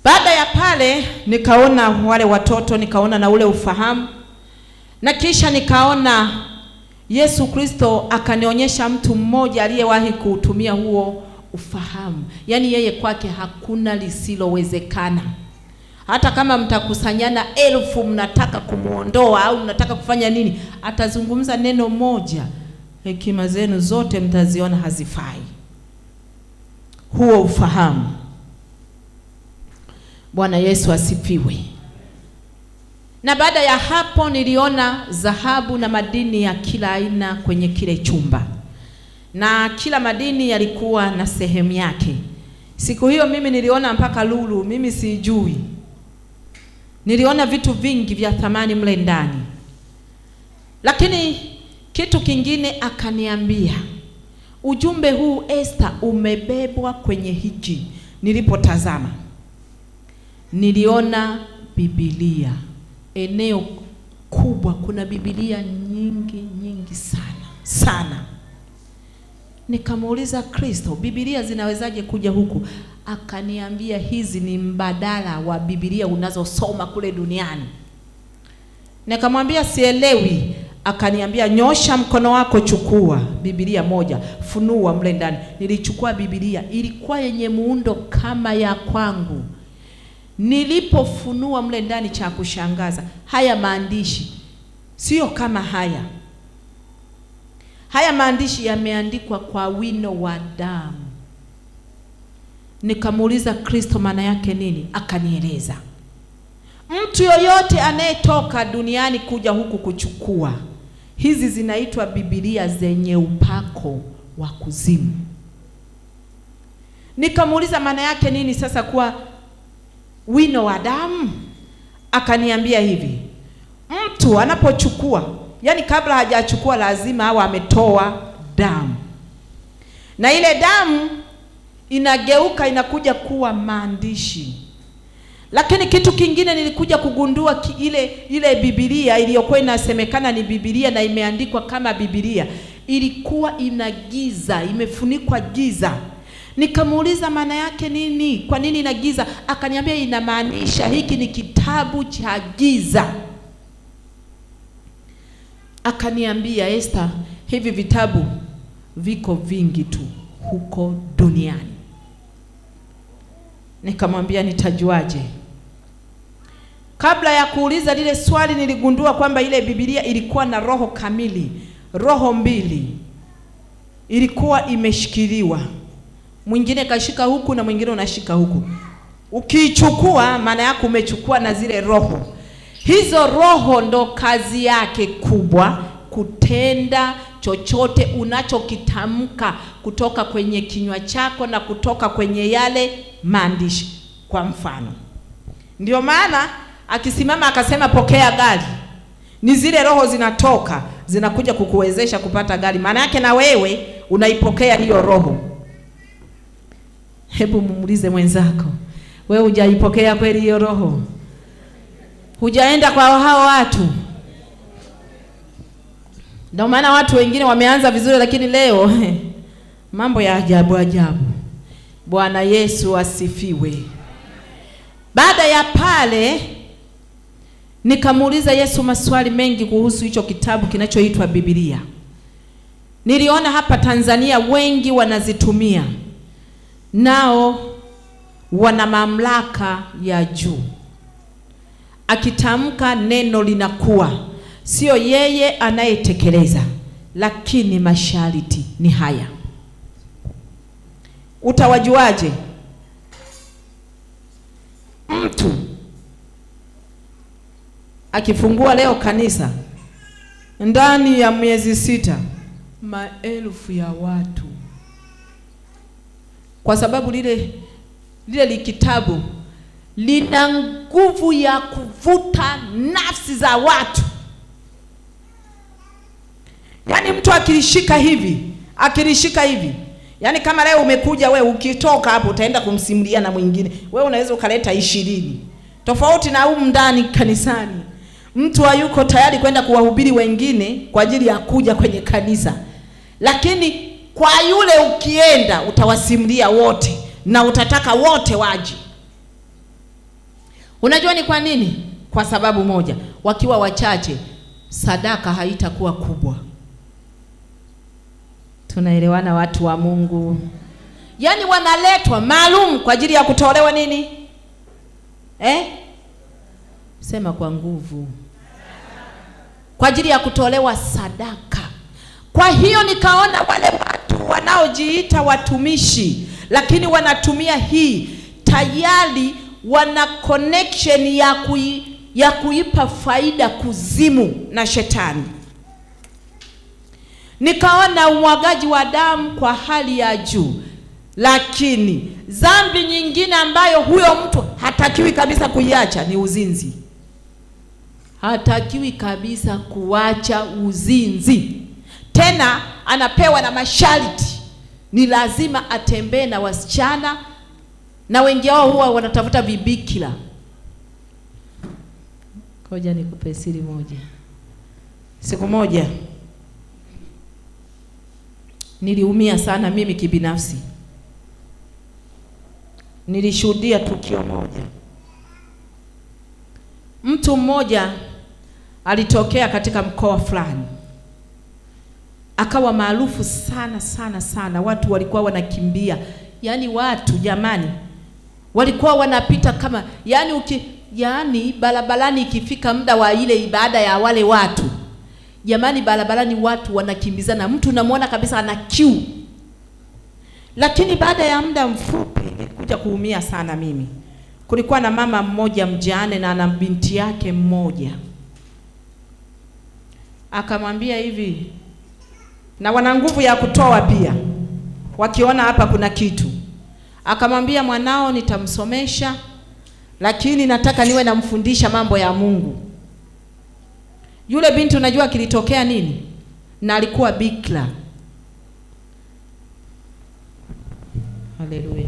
Baada ya pale nikaona wale watoto, nikaona na ule ufahamu, na kisha nikaona Yesu Kristo akanionyesha mtu mmoja aliyewahi kuutumia huo ufahamu, yaani yeye kwake hakuna lisilowezekana. Hata kama mtakusanyana elfu, mnataka kumwondoa au mnataka kufanya nini, atazungumza neno moja, hekima zenu zote mtaziona hazifai. Huo ufahamu. Bwana Yesu asifiwe. Na baada ya hapo niliona dhahabu na madini ya kila aina kwenye kile chumba, na kila madini yalikuwa na sehemu yake. Siku hiyo mimi niliona mpaka lulu, mimi sijui. Niliona vitu vingi vya thamani mle ndani, lakini kitu kingine akaniambia, ujumbe huu Esther, umebebwa kwenye hiki. Nilipotazama niliona Biblia eneo kubwa, kuna Biblia nyingi nyingi sana sana. Nikamuuliza Kristo, Biblia zinawezaje kuja huku? Akaniambia hizi ni mbadala wa Biblia unazosoma kule duniani. Nikamwambia sielewi. Akaniambia nyosha mkono wako, chukua Biblia moja, funua mle ndani. Nilichukua Biblia, ilikuwa yenye muundo kama ya kwangu. Nilipofunua mle ndani, cha kushangaza, haya maandishi sio kama haya. Haya maandishi yameandikwa kwa wino wa damu. Nikamuuliza Kristo, maana yake nini? Akanieleza, mtu yoyote anayetoka duniani kuja huku kuchukua hizi, zinaitwa Biblia zenye upako wa kuzimu. Nikamuuliza maana yake nini sasa kuwa wino wa damu? Akaniambia hivi, mtu anapochukua, yani kabla hajachukua lazima awe ametoa damu, na ile damu inageuka inakuja kuwa maandishi. Lakini kitu kingine nilikuja kugundua ki, ile ile Biblia iliyokuwa inasemekana ni Biblia na imeandikwa kama Biblia ilikuwa ina giza, imefunikwa giza. Nikamuuliza maana yake nini? Kwa nini ina giza? Akaniambia inamaanisha hiki ni kitabu cha giza. Akaniambia Esther, hivi vitabu viko vingi tu huko duniani. Nikamwambia nitajuaje? Kabla ya kuuliza lile swali, niligundua kwamba ile Biblia ilikuwa na roho kamili, roho mbili ilikuwa imeshikiliwa mwingine kashika huku na mwingine unashika huku. Ukiichukua maana yake umechukua na zile roho. Hizo roho ndo kazi yake kubwa, kutenda chochote unachokitamka kutoka kwenye kinywa chako na kutoka kwenye yale maandishi. Kwa mfano, ndio maana akisimama akasema pokea gari, ni zile roho zinatoka zinakuja kukuwezesha kupata gari. Maana yake na wewe unaipokea hiyo roho. Hebu mumuulize mwenzako, wewe hujaipokea kweli hiyo roho? Hujaenda kwa hao watu? Ndio maana watu wengine wameanza vizuri, lakini leo mambo ya ajabu ajabu. Bwana Yesu asifiwe. Baada ya pale, nikamuuliza Yesu maswali mengi kuhusu hicho kitabu kinachoitwa Biblia. Niliona hapa Tanzania wengi wanazitumia nao wana mamlaka ya juu. Akitamka neno linakuwa, sio yeye anayetekeleza, lakini masharti ni haya. Utawajuaje? Mtu akifungua leo kanisa, ndani ya miezi sita, maelfu ya watu kwa sababu lile lile likitabu lina nguvu ya kuvuta nafsi za watu. Yaani mtu akilishika hivi, akilishika hivi, yaani kama leo umekuja we, ukitoka hapo utaenda kumsimulia na mwingine, we unaweza ukaleta ishirini, tofauti na humu ndani kanisani. Mtu hayuko tayari kwenda kuwahubiri wengine kwa ajili ya kuja kwenye kanisa, lakini kwa yule ukienda utawasimulia wote na utataka wote waje. Unajua ni kwa nini? Kwa sababu moja, wakiwa wachache, sadaka haitakuwa kubwa. Tunaelewana watu wa Mungu? Yaani wanaletwa maalum kwa ajili ya kutolewa nini? Eh? Sema kwa nguvu. Kwa ajili ya kutolewa sadaka. Kwa hiyo nikaona wale watu wanaojiita watumishi lakini wanatumia hii tayari wana connection ya kui, ya kuipa faida kuzimu na shetani. Nikaona umwagaji wa damu kwa hali ya juu, lakini dhambi nyingine ambayo huyo mtu hatakiwi kabisa kuiacha ni uzinzi. Hatakiwi kabisa kuacha uzinzi, tena anapewa na masharti, ni lazima atembee na wasichana na wengi wao huwa wanatafuta vibikira. Ngoja nikupe siri moja. Siku moja niliumia sana mimi kibinafsi. Nilishuhudia tukio moja. Mtu mmoja alitokea katika mkoa fulani, akawa maarufu sana sana sana, watu walikuwa wanakimbia, yaani watu jamani, walikuwa wanapita kama yaani uki yaani barabarani ikifika muda wa ile ibada ya wale watu jamani, barabarani watu wanakimbizana, mtu unamwona kabisa ana kiu. Lakini baada ya muda mfupi nilikuja kuumia sana mimi. Kulikuwa na mama mmoja mjane na ana binti yake mmoja, akamwambia hivi, na wana nguvu ya kutoa pia, wakiona hapa kuna kitu akamwambia mwanao nitamsomesha, lakini nataka niwe namfundisha mambo ya Mungu. Yule binti unajua kilitokea nini? Na alikuwa bikira. Haleluya.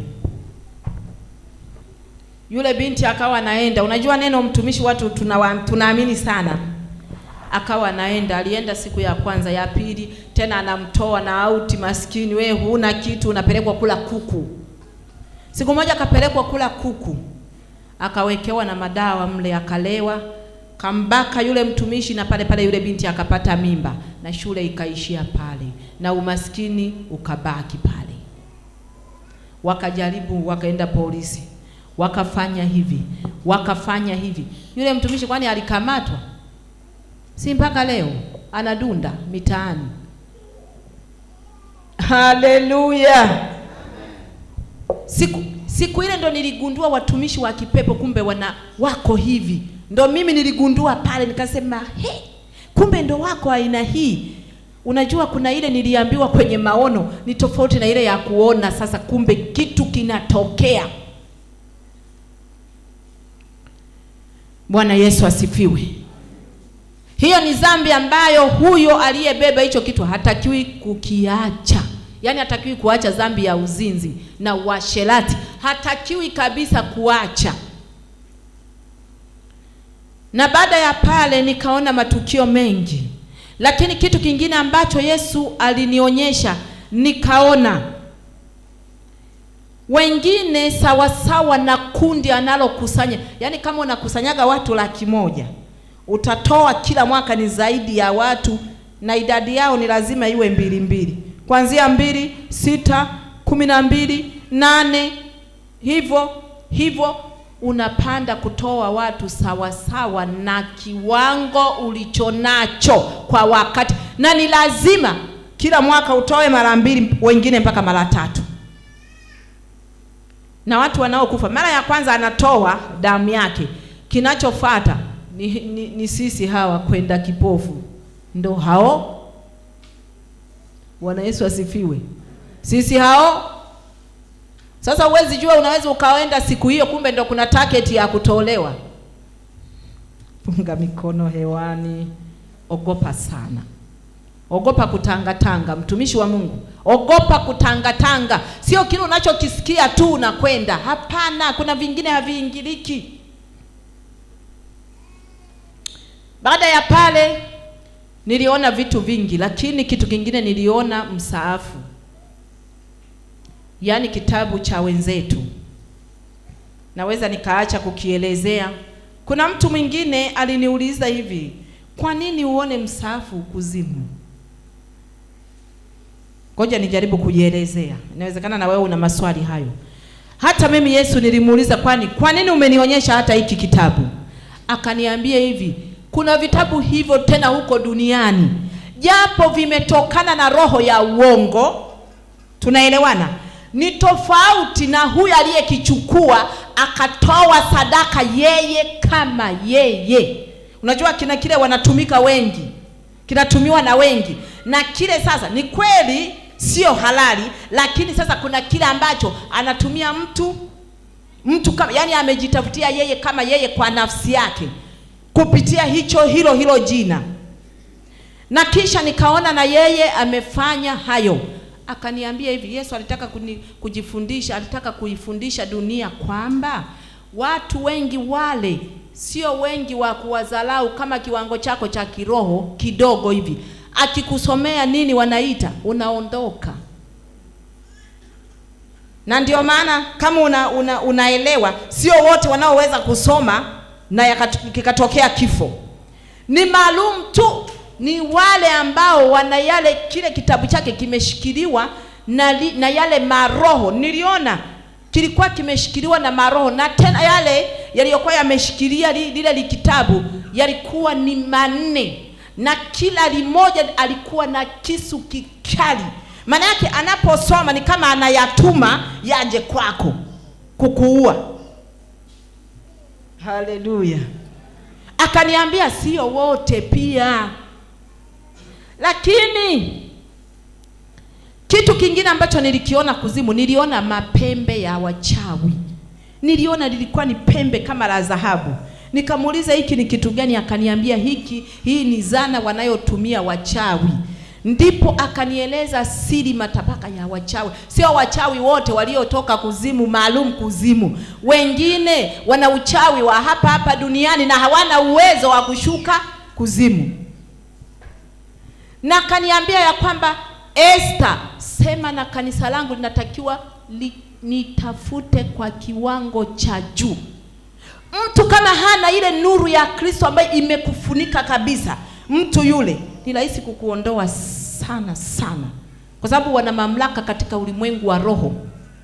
Yule binti akawa anaenda, unajua neno mtumishi watu tunawa, tunaamini sana. Akawa anaenda, alienda siku ya kwanza, ya pili tena anamtoa na auti, maskini we huna kitu, unapelekwa kula kuku. Siku moja akapelekwa kula kuku, akawekewa na madawa mle, akalewa, kambaka yule mtumishi, na pale pale yule binti akapata mimba, na shule ikaishia pale, na umaskini ukabaki pale. Wakajaribu, wakaenda polisi, wakafanya hivi, wakafanya hivi. Yule mtumishi kwani alikamatwa? Si mpaka leo anadunda mitaani. Haleluya! Siku siku ile ndo niligundua watumishi wa kipepo kumbe wana wako hivi. Ndo mimi niligundua pale, nikasema he, kumbe ndo wako aina hii. Unajua kuna ile niliambiwa kwenye maono ni tofauti na ile ya kuona. Sasa kumbe kitu kinatokea. Bwana Yesu asifiwe. Hiyo ni dhambi ambayo huyo aliyebeba hicho kitu hatakiwi kukiacha. Yaani hatakiwi kuacha dhambi ya uzinzi na uasherati, hatakiwi kabisa kuacha. Na baada ya pale nikaona matukio mengi, lakini kitu kingine ambacho Yesu alinionyesha, nikaona wengine sawasawa na kundi analokusanya. Yaani kama unakusanyaga watu laki moja utatoa kila mwaka ni zaidi ya watu, na idadi yao ni lazima iwe mbili mbili kuanzia mbili, sita, kumi na mbili, nane, hivyo hivyo unapanda kutoa watu sawa sawa na kiwango ulichonacho kwa wakati, na ni lazima kila mwaka utoe mara mbili, wengine mpaka mara tatu. Na watu wanaokufa mara ya kwanza anatoa damu yake, kinachofuata ni, ni, ni sisi hawa kwenda kipofu, ndo hao Bwana Yesu asifiwe. Sisi hao sasa, huwezi jua, unaweza ukaenda siku hiyo, kumbe ndo kuna target ya kutolewa. Punga mikono hewani, ogopa sana, ogopa kutangatanga. Mtumishi wa Mungu, ogopa kutangatanga. Sio kile unachokisikia tu unakwenda. Hapana, kuna vingine haviingiliki. Baada ya pale niliona vitu vingi, lakini kitu kingine niliona msaafu, yaani kitabu cha wenzetu naweza nikaacha kukielezea. Kuna mtu mwingine aliniuliza hivi, kwa nini uone msaafu kuzimu? Ngoja nijaribu kujielezea, inawezekana na wewe una maswali hayo. Hata mimi Yesu nilimuuliza, kwani kwa nini umenionyesha hata hiki kitabu? Akaniambia hivi, kuna vitabu hivyo tena huko duniani, japo vimetokana na roho ya uongo, tunaelewana, ni tofauti na huyu aliyekichukua akatoa sadaka yeye kama yeye. Unajua kina kile wanatumika wengi, kinatumiwa na wengi, na kile sasa ni kweli sio halali, lakini sasa kuna kile ambacho anatumia mtu mtu kama yani amejitafutia yeye kama yeye kwa nafsi yake kupitia hicho hilo hilo jina, na kisha nikaona na yeye amefanya hayo. Akaniambia hivi, Yesu alitaka kuni, kujifundisha, alitaka kuifundisha dunia kwamba watu wengi wale sio wengi wa kuwadharau kama kiwango chako cha kiroho kidogo hivi, akikusomea nini wanaita unaondoka na ndio maana kama una, una, unaelewa sio wote wanaoweza kusoma na yakat- kikatokea kifo ni maalum tu ni wale ambao wana yale kile kitabu chake kimeshikiliwa na, li, na yale maroho niliona kilikuwa kimeshikiliwa na maroho na tena yale yaliyokuwa yameshikilia li, lile li kitabu yalikuwa ni manne na kila limoja alikuwa na kisu kikali maana yake anaposoma ni kama anayatuma yaje kwako kukuua haleluya akaniambia sio wote pia lakini kitu kingine ambacho nilikiona kuzimu niliona mapembe ya wachawi niliona lilikuwa ni pembe kama la dhahabu nikamuuliza hiki ni kitu gani akaniambia hiki hii ni zana wanayotumia wachawi ndipo akanieleza siri matabaka ya wachawi sio wachawi wote waliotoka kuzimu maalum kuzimu wengine wana uchawi wa hapa hapa duniani na hawana uwezo wa kushuka kuzimu na akaniambia ya kwamba Esther, sema na kanisa langu linatakiwa li, nitafute kwa kiwango cha juu. Mtu kama hana ile nuru ya Kristo ambayo imekufunika kabisa, mtu yule ni rahisi kukuondoa sana sana, kwa sababu wana mamlaka katika ulimwengu wa roho.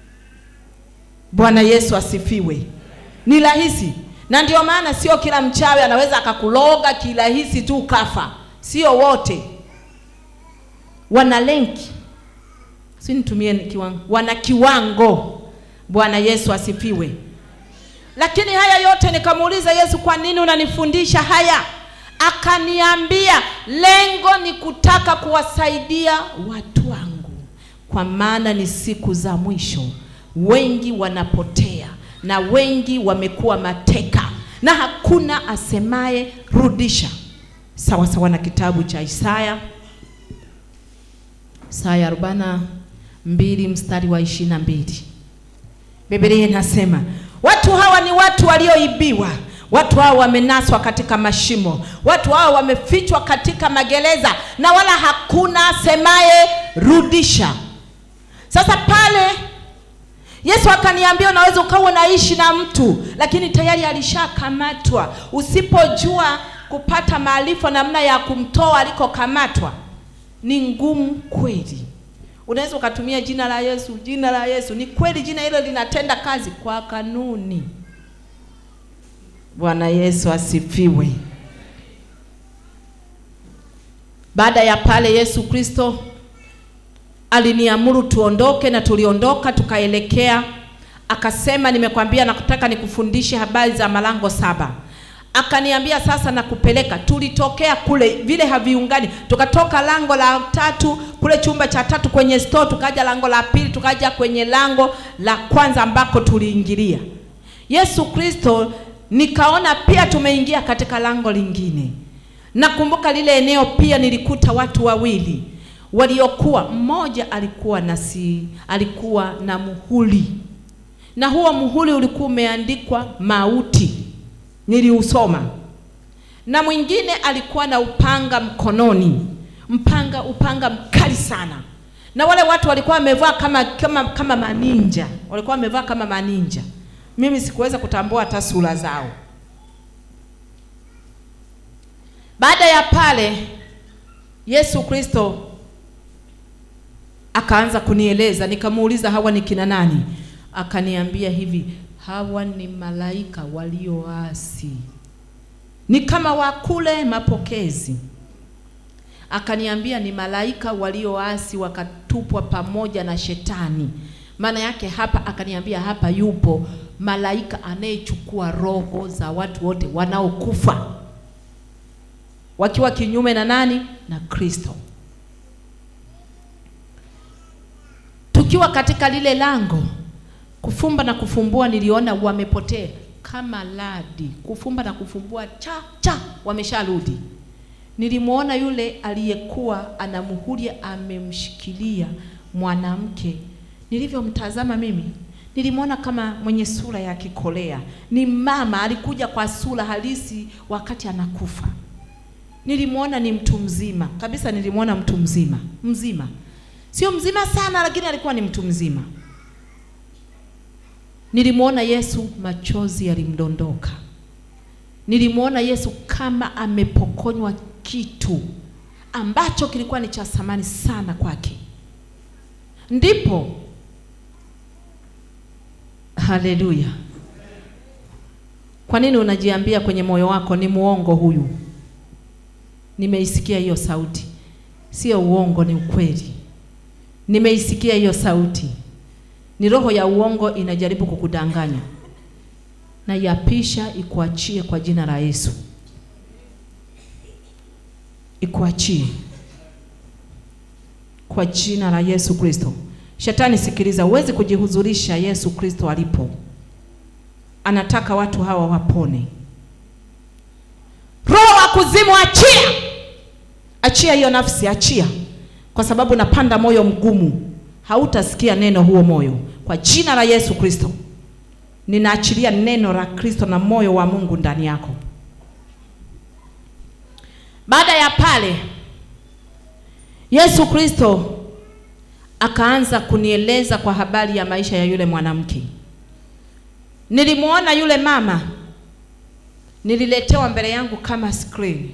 Bwana Yesu asifiwe. Ni rahisi, na ndio maana sio kila mchawi anaweza akakuloga kirahisi tu ukafa, sio wote wana lenki si nitumie kiwango wana kiwango bwana yesu asifiwe lakini haya yote nikamuuliza yesu kwa nini unanifundisha haya akaniambia lengo ni kutaka kuwasaidia watu wangu kwa maana ni siku za mwisho wengi wanapotea na wengi wamekuwa mateka na hakuna asemaye rudisha sawa sawa na kitabu cha isaya Isaya arobaini mbili mstari wa ishirini na mbili Biblia inasema watu hawa ni watu walioibiwa, watu hawa wamenaswa katika mashimo, watu hawa wamefichwa katika magereza, na wala hakuna asemaye rudisha. Sasa pale Yesu akaniambia unaweza ukawa unaishi na mtu lakini tayari alishakamatwa. Usipojua kupata maarifa namna ya kumtoa alikokamatwa, ni ngumu kweli. Unaweza ukatumia jina la Yesu, jina la Yesu. Ni kweli jina hilo linatenda kazi kwa kanuni. Bwana Yesu asifiwe. Baada ya pale Yesu Kristo aliniamuru tuondoke na tuliondoka tukaelekea, akasema, nimekwambia nakutaka nikufundishe habari za malango saba akaniambia sasa nakupeleka. Tulitokea kule vile haviungani, tukatoka lango la tatu kule chumba cha tatu kwenye store, tukaja lango la pili, tukaja kwenye lango la kwanza ambako tuliingilia. Yesu Kristo, nikaona pia tumeingia katika lango lingine. Nakumbuka lile eneo pia nilikuta watu wawili waliokuwa, mmoja alikuwa na si, alikuwa na muhuri, na huo muhuri ulikuwa umeandikwa mauti niliusoma na mwingine alikuwa na upanga mkononi mpanga upanga mkali sana na wale watu walikuwa wamevaa kama kama kama maninja walikuwa wamevaa kama maninja mimi sikuweza kutambua hata sura zao. Baada ya pale, Yesu Kristo akaanza kunieleza, nikamuuliza hawa ni kina nani? Akaniambia hivi, hawa ni malaika walioasi, ni kama wakule mapokezi. Akaniambia ni malaika walioasi wakatupwa pamoja na shetani. Maana yake hapa, akaniambia hapa yupo malaika anayechukua roho za watu wote wanaokufa wakiwa kinyume na nani? Na Kristo. Tukiwa katika lile lango kufumba na kufumbua, niliona wamepotea kama radi, kufumba na kufumbua, cha cha, wamesharudi. Nilimwona yule aliyekuwa anamhuria amemshikilia mwanamke. Nilivyomtazama mimi, nilimwona kama mwenye sura ya kikolea. Ni mama, alikuja kwa sura halisi wakati anakufa. Nilimwona ni mtu mzima kabisa, nilimwona mtu mzima mzima, sio mzima sana, lakini alikuwa ni mtu mzima. Nilimwona Yesu, machozi yalimdondoka. Nilimwona Yesu kama amepokonywa kitu ambacho kilikuwa ni cha thamani sana kwake. Ndipo, haleluya! Kwa nini unajiambia kwenye moyo wako ni muongo huyu? Nimeisikia hiyo sauti, sio uongo, ni ukweli. Nimeisikia hiyo sauti, ni roho ya uongo inajaribu kukudanganya, na yapisha ikuachie kwa jina la Yesu, ikuachie kwa jina la Yesu Kristo. Shetani, sikiliza, huwezi kujihuzurisha Yesu Kristo alipo. Anataka watu hawa wapone. Roho wa kuzimu, achia, achia hiyo nafsi, achia, kwa sababu napanda moyo mgumu, hautasikia neno huo moyo. Kwa jina la Yesu Kristo, ninaachilia neno la Kristo na moyo wa Mungu ndani yako. Baada ya pale, Yesu Kristo akaanza kunieleza kwa habari ya maisha ya yule mwanamke. Nilimwona yule mama nililetewa mbele yangu kama screen,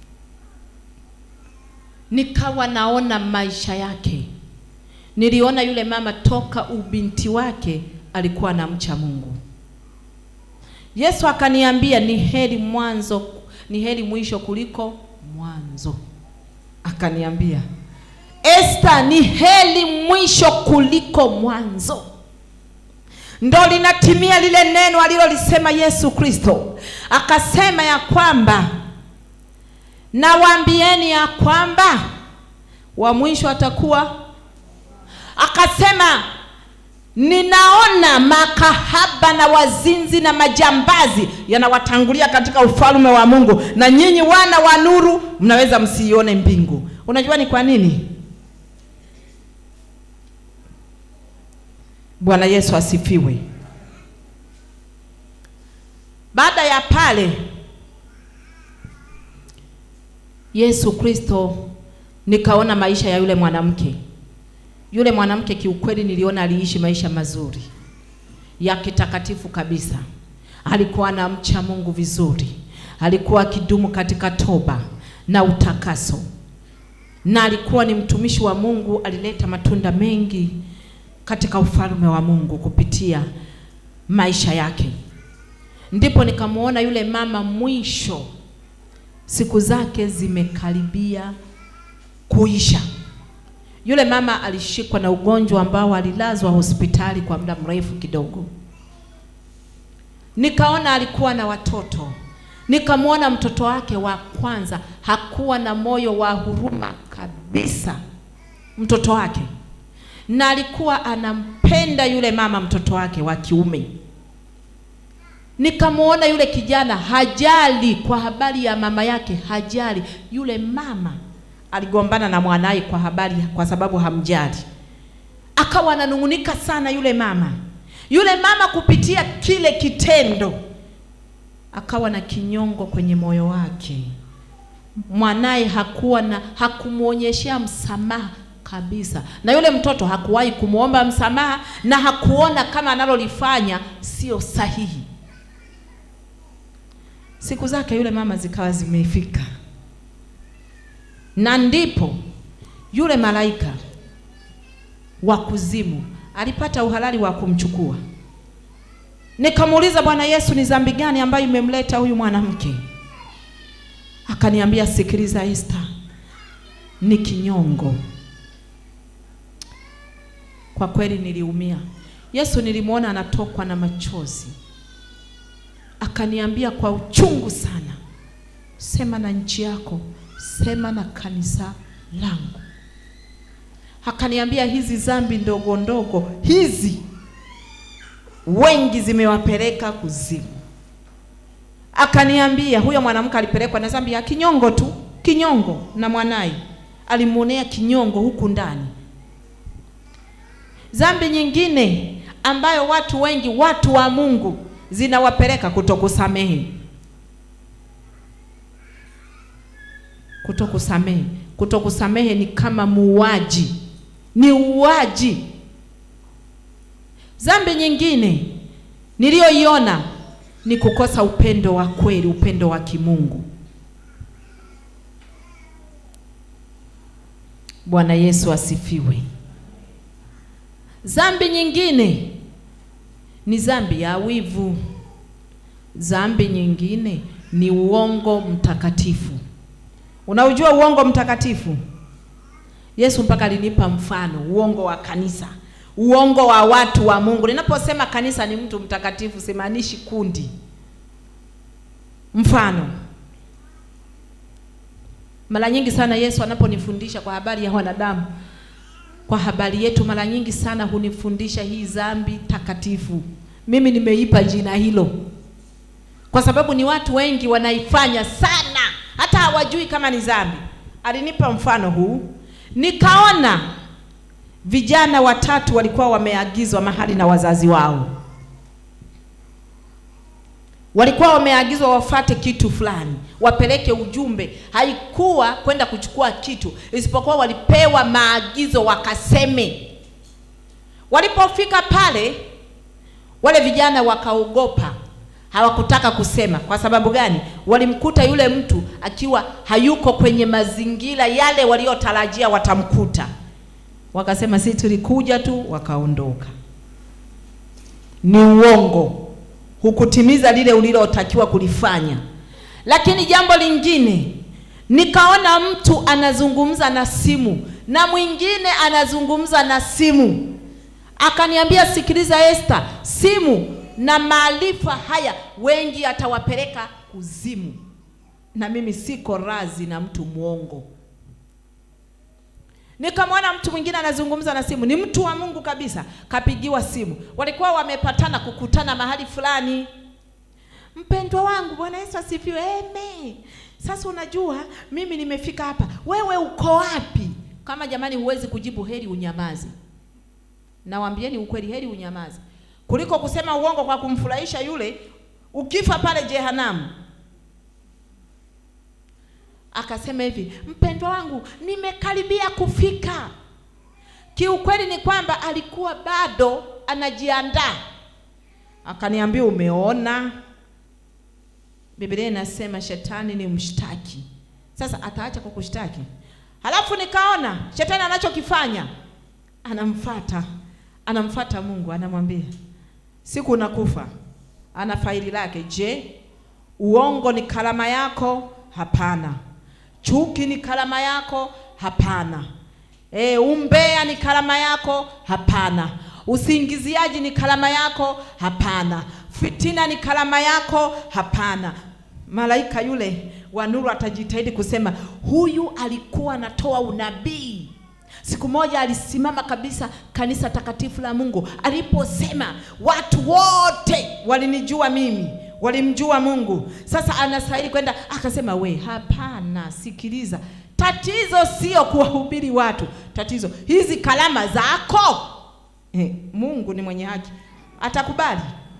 nikawa naona maisha yake. Niliona yule mama toka ubinti wake alikuwa anamcha Mungu. Yesu akaniambia ni heri mwanzo, ni heri mwisho kuliko mwanzo. Akaniambia Esta, ni heri mwisho kuliko mwanzo. Ndo linatimia lile neno alilolisema Yesu Kristo, akasema ya kwamba nawaambieni ya kwamba wa mwisho atakuwa. Akasema ninaona makahaba na wazinzi na majambazi yanawatangulia katika ufalme wa Mungu, na nyinyi wana wa nuru mnaweza msiione mbingu. Unajua ni kwa nini? Bwana Yesu asifiwe. Baada ya pale, Yesu Kristo, nikaona maisha ya yule mwanamke. Yule mwanamke kiukweli, niliona aliishi maisha mazuri ya kitakatifu kabisa. Alikuwa anamcha Mungu vizuri, alikuwa akidumu katika toba na utakaso, na alikuwa ni mtumishi wa Mungu, alileta matunda mengi katika ufalme wa Mungu kupitia maisha yake. Ndipo nikamwona yule mama, mwisho siku zake zimekaribia kuisha. Yule mama alishikwa na ugonjwa ambao alilazwa hospitali kwa muda mrefu kidogo. Nikaona alikuwa na watoto, nikamwona mtoto wake wa kwanza hakuwa na moyo wa huruma kabisa, mtoto wake na alikuwa anampenda yule mama mtoto wake wa kiume. Nikamwona yule kijana hajali kwa habari ya mama yake, hajali. Yule mama aligombana na mwanaye kwa habari, kwa sababu hamjali, akawa ananung'unika sana yule mama. Yule mama kupitia kile kitendo akawa na kinyongo kwenye moyo wake. Mwanaye hakuwa na hakumwonyeshea msamaha kabisa, na yule mtoto hakuwahi kumwomba msamaha na hakuona kama analolifanya sio sahihi. Siku zake yule mama zikawa zimefika, na ndipo yule malaika wa kuzimu alipata uhalali wa kumchukua. Nikamuuliza, Bwana Yesu, ni dhambi gani ambayo imemleta huyu mwanamke? Akaniambia, sikiliza Esther, ni kinyongo. Kwa kweli niliumia. Yesu nilimwona anatokwa na machozi, akaniambia kwa uchungu sana, sema na nchi yako, sema na kanisa langu. Akaniambia hizi dhambi ndogo ndogo hizi wengi zimewapeleka kuzimu. Akaniambia huyo mwanamke alipelekwa na dhambi ya kinyongo tu, kinyongo, na mwanaye alimuonea kinyongo huku ndani. Dhambi nyingine ambayo watu wengi, watu wa Mungu, zinawapeleka kutokusamehe, kutokusamehe. Kutokusamehe ni kama muuaji, ni uuaji. Dhambi nyingine niliyoiona ni kukosa upendo wa kweli, upendo wa kimungu. Bwana Yesu asifiwe. Dhambi nyingine ni dhambi ya wivu. Dhambi nyingine ni uongo mtakatifu. Unaujua uongo mtakatifu? Yesu mpaka alinipa mfano, uongo wa kanisa, uongo wa watu wa Mungu. Ninaposema kanisa ni mtu mtakatifu, simaanishi kundi. Mfano, mara nyingi sana Yesu anaponifundisha kwa habari ya wanadamu, kwa habari yetu, mara nyingi sana hunifundisha hii dhambi takatifu. Mimi nimeipa jina hilo kwa sababu ni watu wengi wanaifanya sana, hata hawajui kama ni dhambi. Alinipa mfano huu, nikaona vijana watatu walikuwa wameagizwa mahali na wazazi wao, walikuwa wameagizwa wafate kitu fulani, wapeleke ujumbe. Haikuwa kwenda kuchukua kitu, isipokuwa walipewa maagizo wakaseme. Walipofika pale, wale vijana wakaogopa, hawakutaka kusema. Kwa sababu gani? Walimkuta yule mtu akiwa hayuko kwenye mazingira yale waliotarajia watamkuta. Wakasema si tulikuja tu, wakaondoka. Ni uongo, hukutimiza lile ulilotakiwa kulifanya. Lakini jambo lingine, nikaona mtu anazungumza na simu na mwingine anazungumza na simu, akaniambia sikiliza, Esther, simu na maarifa haya wengi atawapeleka kuzimu, na mimi siko razi na mtu mwongo. Nikamwona mtu mwingine anazungumza na simu, ni mtu wa Mungu kabisa, kapigiwa simu, walikuwa wamepatana kukutana mahali fulani. Mpendwa wangu, Bwana Yesu asifiwe. Amen. Sasa unajua mimi nimefika hapa, wewe uko wapi? Kama jamani, huwezi kujibu, heri unyamazi. Nawambieni ukweli, heri unyamazi kuliko kusema uongo kwa kumfurahisha yule, ukifa pale jehanamu. Akasema hivi, mpendwa wangu, nimekaribia kufika. Kiukweli ni kwamba alikuwa bado anajiandaa. Akaniambia, umeona, Biblia inasema shetani ni mshtaki. Sasa ataacha kukushtaki? Halafu nikaona shetani anachokifanya, anamfata anamfata Mungu, anamwambia siku nakufa. Ana faili lake. Je, uongo ni kalama yako? Hapana. Chuki ni kalama yako? Hapana. E, umbea ni kalama yako? Hapana. Usingiziaji ni kalama yako? Hapana. Fitina ni kalama yako? Hapana. Malaika yule wa nuru atajitahidi kusema huyu alikuwa anatoa unabii. Siku moja alisimama kabisa kanisa takatifu la Mungu aliposema watu wote walinijua mimi, walimjua Mungu. Sasa anastahili kwenda, akasema we, hapana, sikiliza, tatizo sio kuwahubiri watu, tatizo hizi kalama zako. Eh, Mungu ni mwenye haki, atakubali.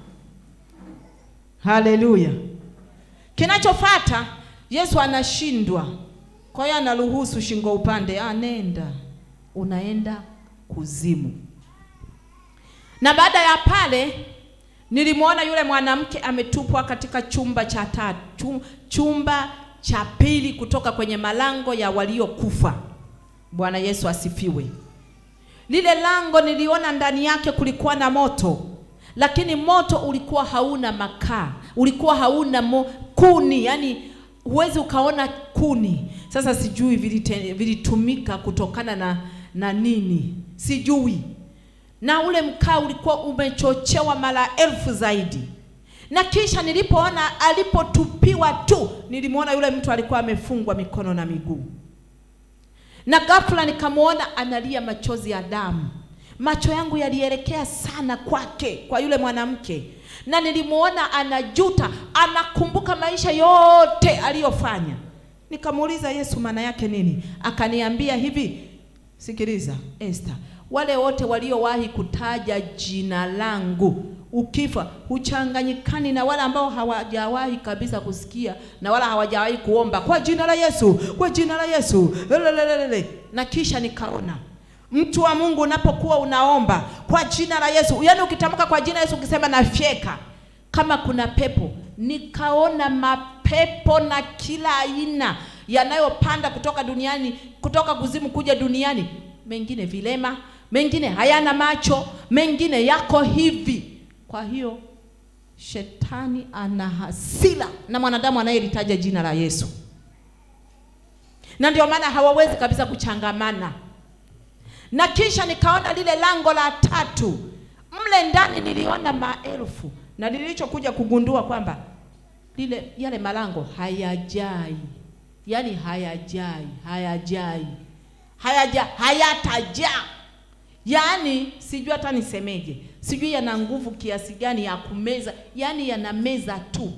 Haleluya! Kinachofata Yesu anashindwa, kwa hiyo anaruhusu shingo upande, ah, nenda unaenda kuzimu. Na baada ya pale nilimwona yule mwanamke ametupwa katika chumba cha tatu, chumba cha pili kutoka kwenye malango ya waliokufa. Bwana Yesu asifiwe. Lile lango niliona ndani yake kulikuwa na moto, lakini moto ulikuwa hauna makaa, ulikuwa hauna mo, kuni, yani huwezi ukaona kuni. Sasa sijui vilite- vilitumika kutokana na na nini, sijui. Na ule mkaa ulikuwa umechochewa mara elfu zaidi. Na kisha nilipoona alipotupiwa tu, nilimwona yule mtu alikuwa amefungwa mikono na miguu na ghafla nikamwona analia machozi ya damu. Macho yangu yalielekea sana kwake, kwa yule mwanamke, na nilimwona anajuta, anakumbuka maisha yote aliyofanya. Nikamuuliza Yesu, maana yake nini? Akaniambia hivi, sikiliza Esther, wale wote waliowahi kutaja jina langu ukifa huchanganyikani na wale ambao hawajawahi kabisa kusikia na wala hawajawahi kuomba kwa jina la Yesu, kwa jina la Yesu lelelelele. Na kisha nikaona mtu wa Mungu unapokuwa unaomba kwa jina la Yesu, yaani ukitamka kwa jina la Yesu, ukisema nafyeka kama kuna pepo, nikaona mapepo na kila aina yanayopanda kutoka duniani, kutoka kuzimu kuja duniani, mengine vilema, mengine hayana macho, mengine yako hivi. Kwa hiyo shetani ana hasira na mwanadamu anayelitaja jina la Yesu, na ndio maana hawawezi kabisa kuchangamana. Na kisha nikaona lile lango la tatu, mle ndani niliona maelfu, na nilichokuja kugundua kwamba lile yale malango hayajai, yaani hayajai, hayajai, hayaja hayatajaa Yaani sijui hata nisemeje, sijui yana nguvu kiasi gani ya kumeza, yaani yana meza tu.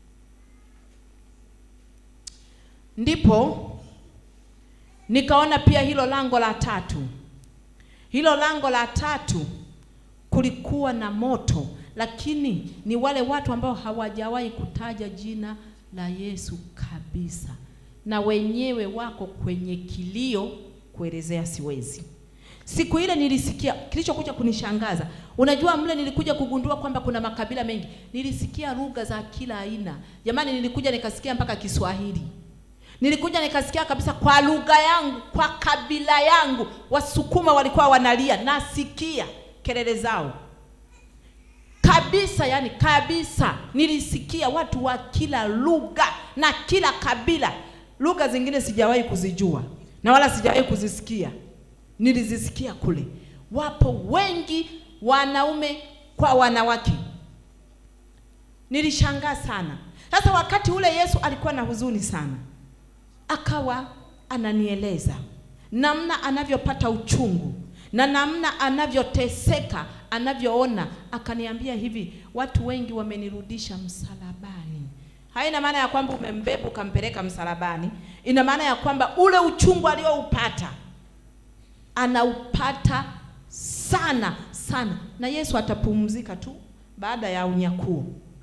Ndipo nikaona pia hilo lango la tatu, hilo lango la tatu kulikuwa na moto, lakini ni wale watu ambao hawajawahi kutaja jina la Yesu kabisa, na wenyewe wako kwenye kilio, kuelezea siwezi. Siku ile nilisikia kilichokuja kunishangaza. Unajua, mle nilikuja kugundua kwamba kuna makabila mengi. Nilisikia lugha za kila aina. Jamani, nilikuja nikasikia mpaka Kiswahili. Nilikuja nikasikia kabisa kwa lugha yangu, kwa kabila yangu. Wasukuma walikuwa wanalia, nasikia kelele zao kabisa, yani kabisa. Nilisikia watu wa kila lugha na kila kabila. Lugha zingine sijawahi kuzijua na wala sijawahi kuzisikia nilizisikia kule. Wapo wengi wanaume kwa wanawake. Nilishangaa sana. Sasa wakati ule Yesu alikuwa na huzuni sana, akawa ananieleza namna anavyopata uchungu na namna anavyoteseka, anavyoona. Akaniambia hivi, watu wengi wamenirudisha msalabani. Haina maana ya kwamba umembeba ukampeleka msalabani, ina maana ya kwamba ule uchungu alioupata anaupata sana sana, na Yesu atapumzika tu baada ya unyakuo.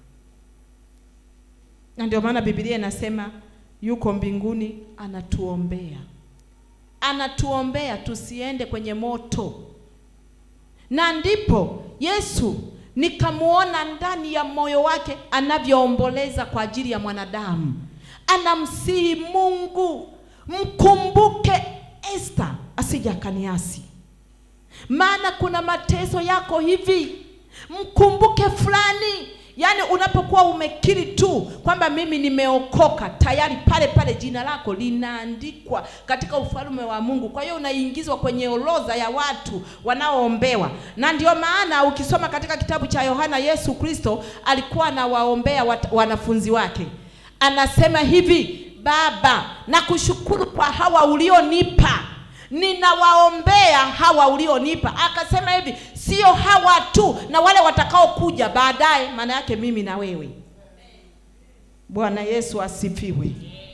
Na ndio maana Biblia inasema yuko mbinguni anatuombea, anatuombea tusiende kwenye moto. Na ndipo Yesu nikamwona ndani ya moyo wake anavyoomboleza kwa ajili ya mwanadamu, anamsihi Mungu, mkumbuke Esther asije akaniasi, maana kuna mateso yako hivi, mkumbuke fulani. Yaani unapokuwa umekiri tu kwamba mimi nimeokoka, tayari pale pale jina lako linaandikwa katika ufalme wa Mungu. Kwa hiyo unaingizwa kwenye orodha ya watu wanaoombewa, na ndio maana ukisoma katika kitabu cha Yohana, Yesu Kristo alikuwa anawaombea wat- wanafunzi wake, anasema hivi, Baba, nakushukuru kwa hawa ulionipa ninawaombea hawa ulionipa. Akasema hivi, sio hawa tu, na wale watakaokuja baadaye, maana yake mimi na wewe. Bwana Yesu asifiwe.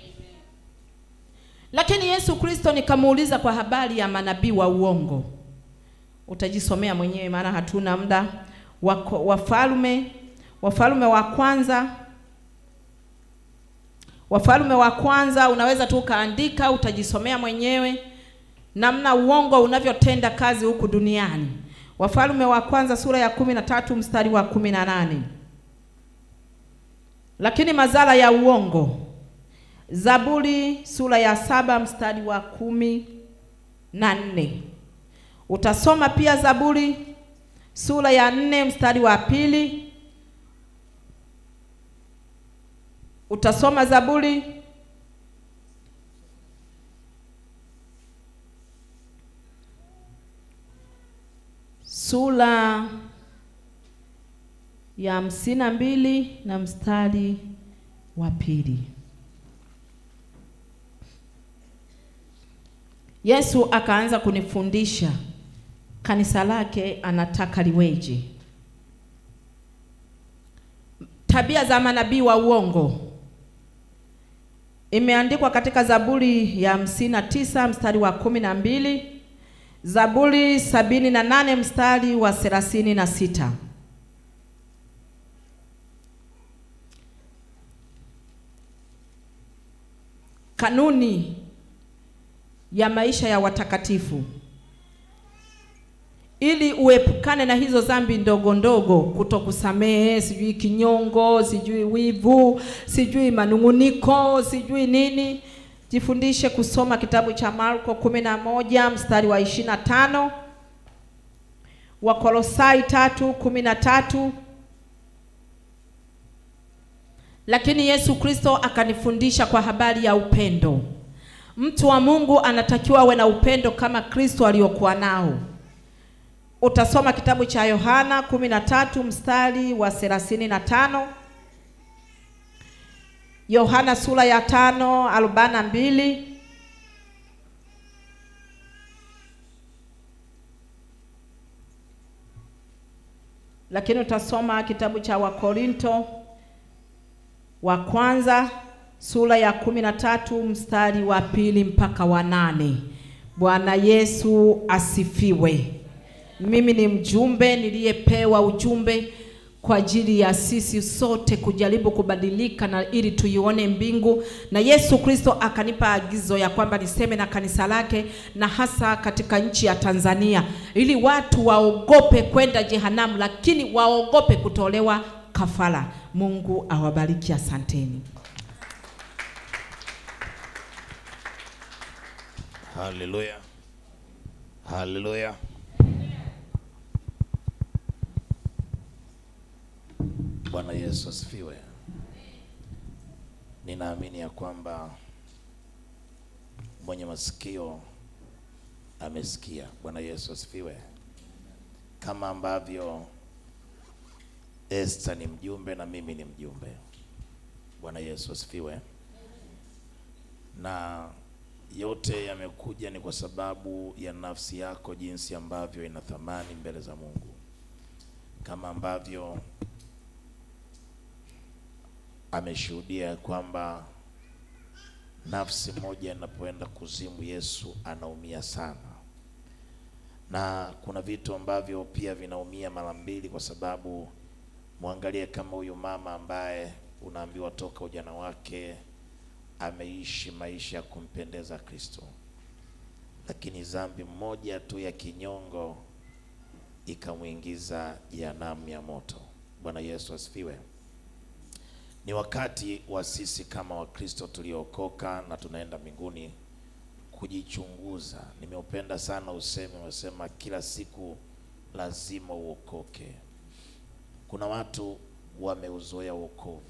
Lakini Yesu Kristo nikamuuliza kwa habari ya manabii wa uongo, utajisomea mwenyewe, maana hatuna muda. Wako- Wafalme, Wafalme wa kwanza Wafalme wa kwanza, unaweza tu ukaandika, utajisomea mwenyewe namna uongo unavyotenda kazi huku duniani. Wafalme wa kwanza sura ya kumi na tatu mstari wa kumi na nane. Lakini madhara ya uongo, Zaburi sura ya saba mstari wa kumi na nne. Utasoma pia Zaburi sura ya nne mstari wa pili. Utasoma Zaburi sura ya hamsini na mbili na mstari wa pili. Yesu akaanza kunifundisha kanisa lake anataka liweje. Tabia za manabii wa uongo imeandikwa katika Zaburi ya hamsini na tisa mstari wa kumi na mbili Zaburi sabini na nane mstari wa thelathini na sita. Kanuni ya maisha ya watakatifu ili uepukane na hizo dhambi ndogo ndogo, kutokusamehe, sijui kinyongo, sijui wivu, sijui manung'uniko, sijui nini. Jifundishe kusoma kitabu cha Marko kumi na moja mstari wa ishirini na tano Wakolosai tatu kumi na tatu Lakini Yesu Kristo akanifundisha kwa habari ya upendo. Mtu wa Mungu anatakiwa awe na upendo kama Kristo aliyokuwa nao. Utasoma kitabu cha Yohana kumi na tatu mstari wa thelathini na tano Yohana sura ya tano arobaini na mbili lakini utasoma kitabu cha Wakorinto wa kwanza sura ya kumi na tatu mstari wa pili mpaka wa nane. Bwana Yesu asifiwe. Mimi ni mjumbe niliyepewa ujumbe kwa ajili ya sisi sote kujaribu kubadilika na ili tuione mbingu, na Yesu Kristo akanipa agizo ya kwamba niseme na kanisa lake na hasa katika nchi ya Tanzania, ili watu waogope kwenda jehanamu, lakini waogope kutolewa kafara. Mungu awabariki, asanteni. Haleluya, haleluya. Bwana Yesu asifiwe. Ninaamini ya kwamba mwenye masikio amesikia. Bwana Yesu asifiwe. Kama ambavyo Esther ni mjumbe na mimi ni mjumbe. Bwana Yesu asifiwe. Na yote yamekuja ni kwa sababu ya nafsi yako, jinsi ambavyo ina thamani mbele za Mungu, kama ambavyo ameshuhudia kwamba nafsi moja inapoenda kuzimu, Yesu anaumia sana, na kuna vitu ambavyo pia vinaumia mara mbili, kwa sababu mwangalie kama huyu mama ambaye unaambiwa toka ujana wake ameishi maisha ya kumpendeza Kristo, lakini dhambi moja tu ya kinyongo ikamwingiza jehanamu ya moto. Bwana Yesu asifiwe. Ni wakati wa sisi kama Wakristo tuliookoka na tunaenda mbinguni kujichunguza. Nimeupenda sana usemi unasema kila siku lazima uokoke. Kuna watu wameuzoea wokovu,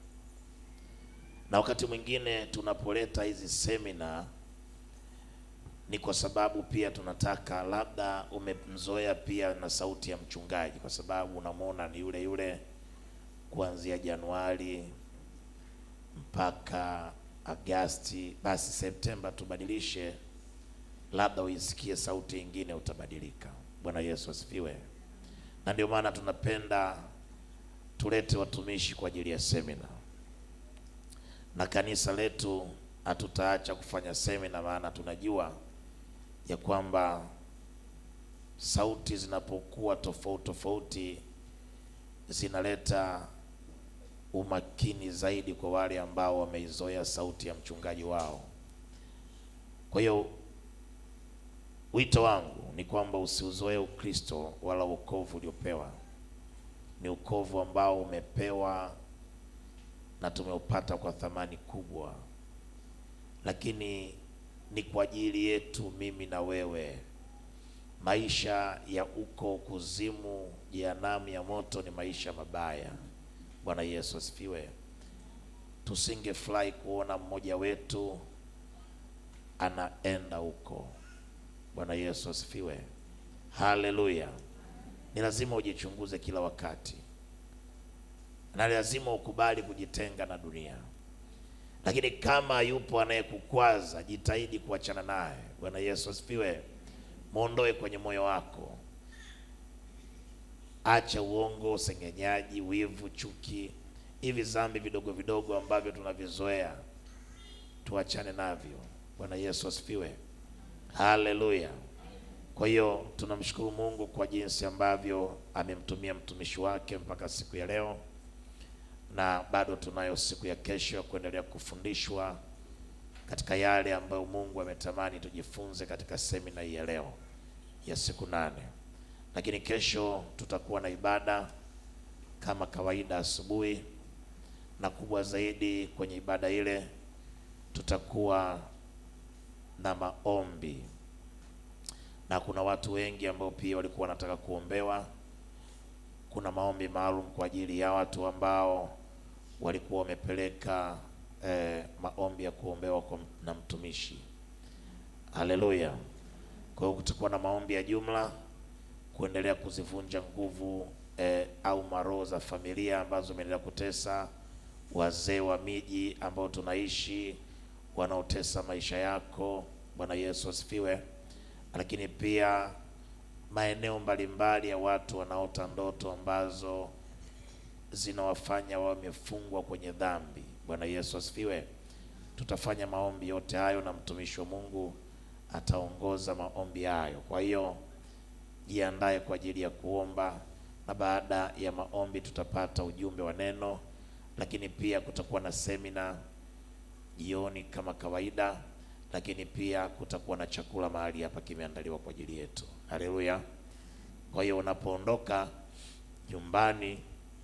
na wakati mwingine tunapoleta hizi semina ni kwa sababu pia tunataka labda umemzoea pia na sauti ya mchungaji, kwa sababu unamwona ni yule yule kuanzia Januari mpaka Agasti, basi Septemba tubadilishe, labda uisikie sauti nyingine, utabadilika. Bwana Yesu asifiwe. Na ndio maana tunapenda tulete watumishi kwa ajili ya semina, na kanisa letu hatutaacha kufanya semina, maana tunajua ya kwamba sauti zinapokuwa tofauti tofauti zinaleta umakini zaidi kwa wale ambao wameizoea sauti ya mchungaji wao. Kwa hiyo Wito wangu ni kwamba usiuzoee Ukristo wala wokovu uliopewa. Ni ukovu ambao umepewa na tumeupata kwa thamani kubwa, lakini ni kwa ajili yetu mimi na wewe. Maisha ya uko kuzimu, jehanamu ya moto ni maisha mabaya. Bwana Yesu asifiwe. Tusingefurahi kuona mmoja wetu anaenda huko. Bwana Yesu asifiwe. Haleluya. Ni lazima ujichunguze kila wakati, na lazima ukubali kujitenga na dunia, lakini kama yupo anayekukwaza jitahidi kuachana naye. Bwana Yesu asifiwe. Mwondoe kwenye moyo wako, acha uongo, usengenyaji, wivu, chuki, hivi dhambi vidogo vidogo ambavyo tunavizoea, tuachane navyo. Bwana Yesu asifiwe. Haleluya. Kwa hiyo tunamshukuru Mungu kwa jinsi ambavyo amemtumia mtumishi wake mpaka siku ya leo, na bado tunayo siku ya kesho ya kuendelea kufundishwa katika yale ambayo Mungu ametamani tujifunze katika semina hii ya leo ya siku nane. Lakini kesho tutakuwa na ibada kama kawaida asubuhi, na kubwa zaidi kwenye ibada ile tutakuwa na maombi na kuna watu wengi ambao pia walikuwa wanataka kuombewa. Kuna maombi maalum kwa ajili ya watu ambao walikuwa wamepeleka eh, maombi ya kuombewa kwa, na mtumishi. Haleluya! Kwa hiyo kutakuwa na maombi ya jumla kuendelea kuzivunja nguvu eh, au maroho za familia ambazo zimeendelea kutesa wazee wa miji ambao tunaishi wanaotesa maisha yako. Bwana Yesu asifiwe. Lakini pia maeneo mbalimbali ya watu wanaota ndoto ambazo zinawafanya wawe wamefungwa kwenye dhambi. Bwana Yesu asifiwe. Tutafanya maombi yote hayo na mtumishi wa Mungu ataongoza maombi hayo. Kwa hiyo jiandae kwa ajili ya kuomba, na baada ya maombi tutapata ujumbe wa neno, lakini pia kutakuwa na semina jioni kama kawaida, lakini pia kutakuwa na chakula mahali hapa kimeandaliwa kwa ajili yetu. Haleluya! Kwa hiyo unapoondoka nyumbani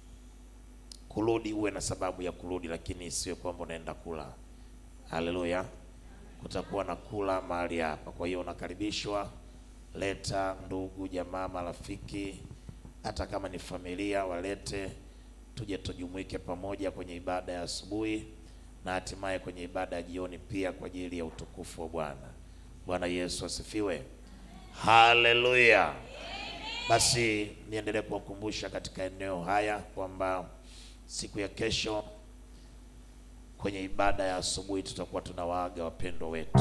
kurudi, uwe na sababu ya kurudi, lakini isiwe kwamba unaenda kula. Haleluya! Kutakuwa na kula mahali hapa, kwa hiyo unakaribishwa. Leta ndugu, jamaa, marafiki, hata kama ni familia, walete tuje tujumuike pamoja kwenye ibada ya asubuhi na hatimaye kwenye ibada ya jioni pia kwa ajili ya utukufu wa Bwana. Bwana Yesu asifiwe, haleluya. Basi niendelee kuwakumbusha katika eneo haya kwamba siku ya kesho kwenye ibada ya asubuhi tutakuwa tunawaaga wapendwa wetu,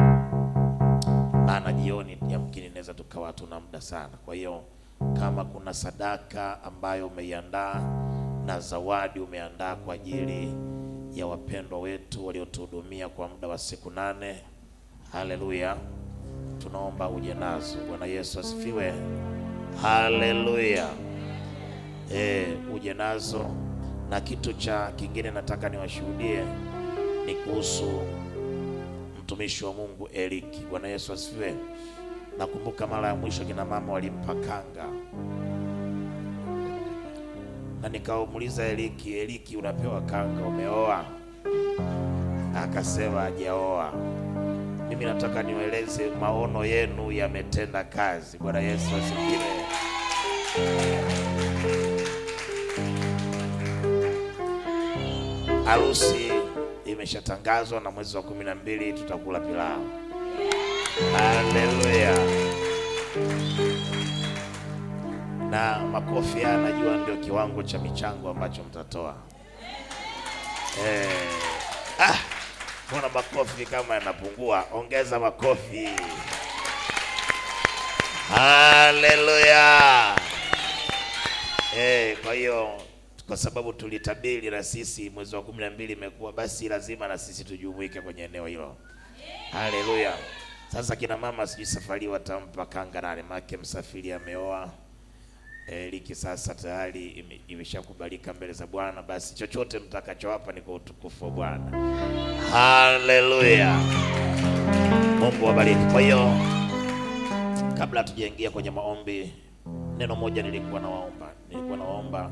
maana jioni yamkini inaweza tukawa hatuna muda sana. Kwa hiyo kama kuna sadaka ambayo umeiandaa na zawadi umeandaa kwa ajili ya wapendwa wetu waliotuhudumia kwa muda wa siku nane, haleluya, tunaomba uje nazo. Bwana Yesu asifiwe, haleluya. E, uje nazo. Na kitu cha kingine nataka niwashuhudie ni kuhusu mtumishi wa Mungu Eliki. Bwana Yesu asifiwe. Nakumbuka mara ya mwisho kina mama walimpa kanga na nikamuuliza Eliki, Eliki, unapewa kanga, umeoa? Akasema hajaoa. Mimi nataka niwaeleze maono yenu yametenda kazi. Bwana Yesu asifiwe. Harusi imeshatangazwa na mwezi wa kumi na mbili tutakula pilau. Haleluya! na makofi haya najua ndio kiwango cha michango ambacho mtatoa. Eh, ah, mbona makofi kama yanapungua? Ongeza makofi. Haleluya. Eh, kwa hiyo kwa sababu tulitabiri na sisi mwezi wa kumi na mbili imekuwa, basi lazima na sisi tujumuike kwenye eneo hilo. Haleluya. Sasa kina mama, sijui safari watampa kanga nani, make msafiri ameoa Eliki sasa tayari ime- imeshakubalika mbele za Bwana, basi chochote mtakachowapa ni kwa utukufu wa Bwana. Haleluya, Mungu wabariki. Kwa hiyo kabla hatujaingia kwenye maombi, neno moja nilikuwa nawaomba, nilikuwa nawaomba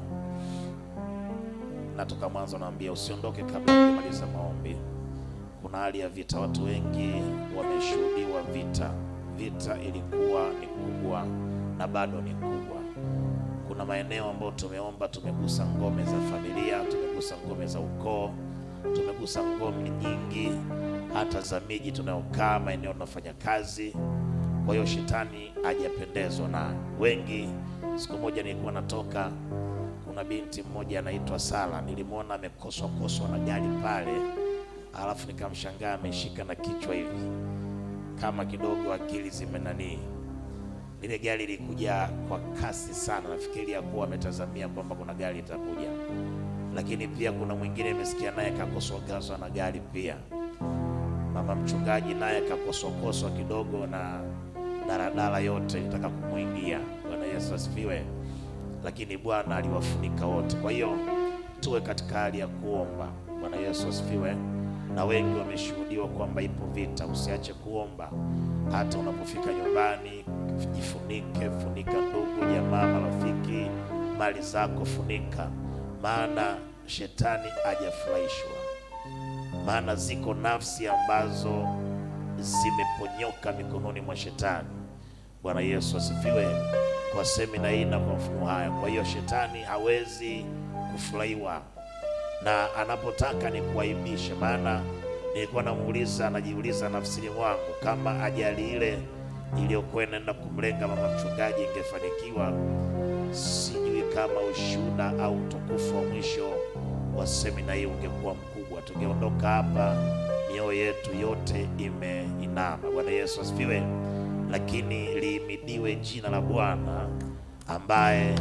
na toka mwanzo naambia usiondoke kabla hujamaliza maombi. Kuna hali ya vita, watu wengi wameshuhudiwa vita. Vita ilikuwa ni kubwa na bado ni kubwa. Kuna maeneo ambayo tumeomba, tumegusa ngome za familia, tumegusa ngome za ukoo, tumegusa ngome nyingi, hata za miji tunayokaa, maeneo tunafanya kazi. Kwa hiyo shetani hajapendezwa na wengi. Siku moja nilikuwa natoka, kuna binti mmoja anaitwa Sala, nilimwona amekoswa koswa na gari pale, alafu nikamshangaa ameshika na kichwa hivi kama kidogo akili zimenanii. Lile gari lilikuja kwa kasi sana, nafikiri ya kuwa ametazamia kwamba kuna gari itakuja, lakini pia kuna mwingine imesikia naye kakoswakoswa na gari pia. Mama mchungaji naye kakoswakoswa kidogo na daladala yote ilitaka kumwingia. Bwana Yesu asifiwe. Lakini Bwana aliwafunika wote. Kwa hiyo tuwe katika hali ya kuomba. Bwana Yesu asifiwe. Na wengi wameshuhudiwa kwamba ipo vita. Usiache kuomba hata unapofika nyumbani, jifunike, funika ndugu, jamaa, marafiki, mali zako funika, maana shetani hajafurahishwa. Maana ziko nafsi ambazo zimeponyoka mikononi mwa shetani. Bwana Yesu asifiwe. Kwa semina hii na kwa mfumo haya, kwa hiyo shetani hawezi kufurahiwa na anapotaka ni kuaibishe. Maana nilikuwa namuuliza, najiuliza nafsini mwangu kama ajali ile iliyokuwa inaenda kumlenga mama mchungaji ingefanikiwa, sijui kama ushuhuda au utukufu wa mwisho wa semina hii ungekuwa mkubwa. Tungeondoka hapa mioyo yetu yote imeinama. Bwana Yesu asifiwe. Lakini liimidiwe jina la Bwana ambaye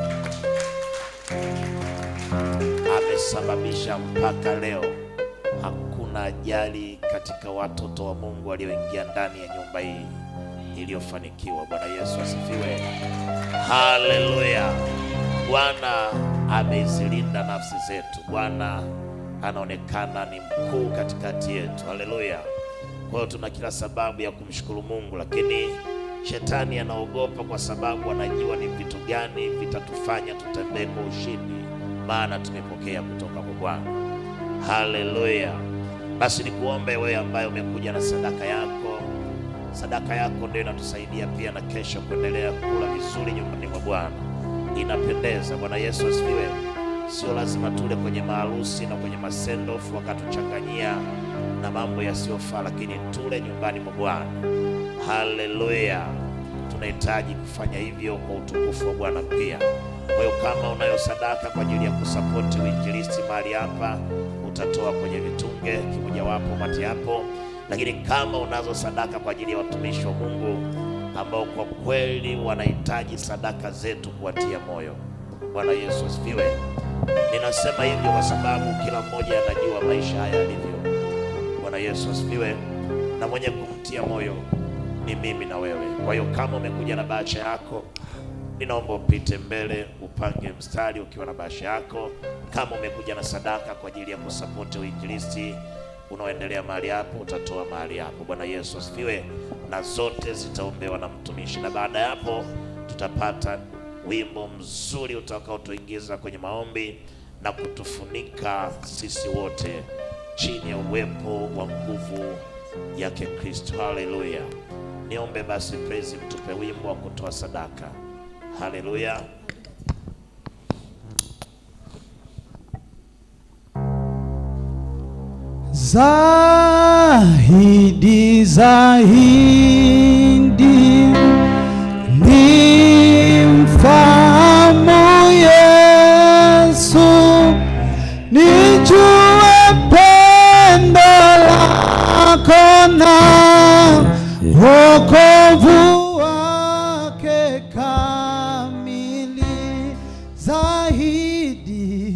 amesababisha mpaka leo hakuna ajali katika watoto wa Mungu walioingia ndani ya nyumba hii iliyofanikiwa. Bwana Yesu asifiwe, haleluya. Bwana amezilinda nafsi zetu. Bwana anaonekana ni mkuu katikati yetu, haleluya. Kwa hiyo tuna kila sababu ya kumshukuru Mungu, lakini shetani anaogopa kwa sababu anajua ni vitu gani vitatufanya tutembee kwa ushindi, maana tumepokea kutoka kwa Bwana. Haleluya! Basi nikuombe wewe ambaye umekuja na sadaka yako. Sadaka yako ndio inatusaidia pia na kesho kuendelea kula vizuri nyumbani mwa Bwana, inapendeza. Bwana Yesu asifiwe. Sio lazima tule kwenye maharusi na kwenye masendofu wakatuchanganyia na mambo yasiyofaa, lakini tule nyumbani mwa Bwana. Haleluya! Tunahitaji kufanya hivyo kwa utukufu wa Bwana pia. Kwa hiyo kama unayo sadaka kwa ajili ya kusapoti uinjilisti mahali hapa, utatoa kwenye vitunge kimojawapo mati hapo. Lakini kama unazo sadaka kwa ajili ya watumishi wa Mungu ambao kwa kweli wanahitaji sadaka zetu kuwatia moyo. Bwana Yesu asifiwe. Ninasema hivyo kwa sababu kila mmoja anajua maisha haya yalivyo. Bwana Yesu asifiwe. Na mwenye kumtia moyo ni mimi na wewe. Kwa hiyo kama umekuja na bahasha yako, ninaomba upite mbele, upange mstari ukiwa na bahasha yako. Kama umekuja na sadaka kwa ajili ya kusapoti uinjilisti unaoendelea mahali hapo, utatoa mahali hapo. Bwana Yesu asifiwe. Na zote zitaombewa na mtumishi, na baada ya hapo tutapata wimbo mzuri utakaotuingiza kwenye maombi na kutufunika sisi wote chini ya uwepo wa nguvu yake Kristo. Haleluya! Niombe basi praise, mtupe wimbo wa kutoa sadaka. Haleluya! Zahidi, zahidi ni mfahamu Yesu, nijue pendo lako na wokovu wake kamili. Zahidi,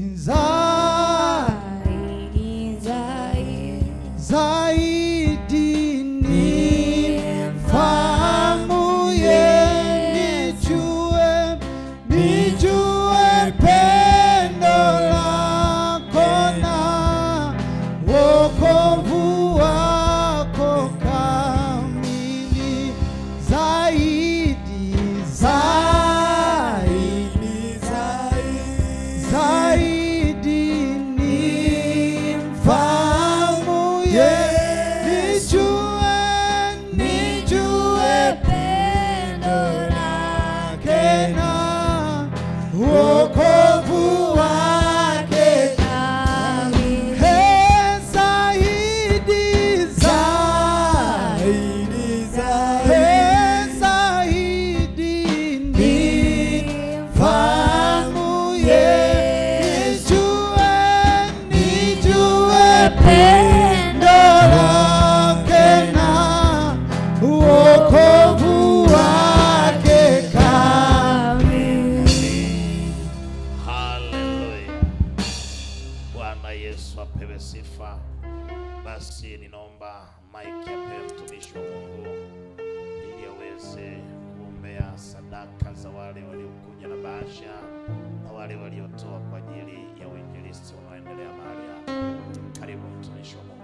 zahidi Zaidi, zaidi. zaidi ni mfahamu ye nijue nijue pendo lako na wokovu wako kamili Yesu apewe sifa. Basi ninaomba mike apewe mtumishi wa Mungu ili aweze kuombea sadaka za wale waliokuja na bahasha na wale waliotoa kwa ajili ya uinjilisti unaoendelea mahali hapa. Karibu mtumishi wa Mungu.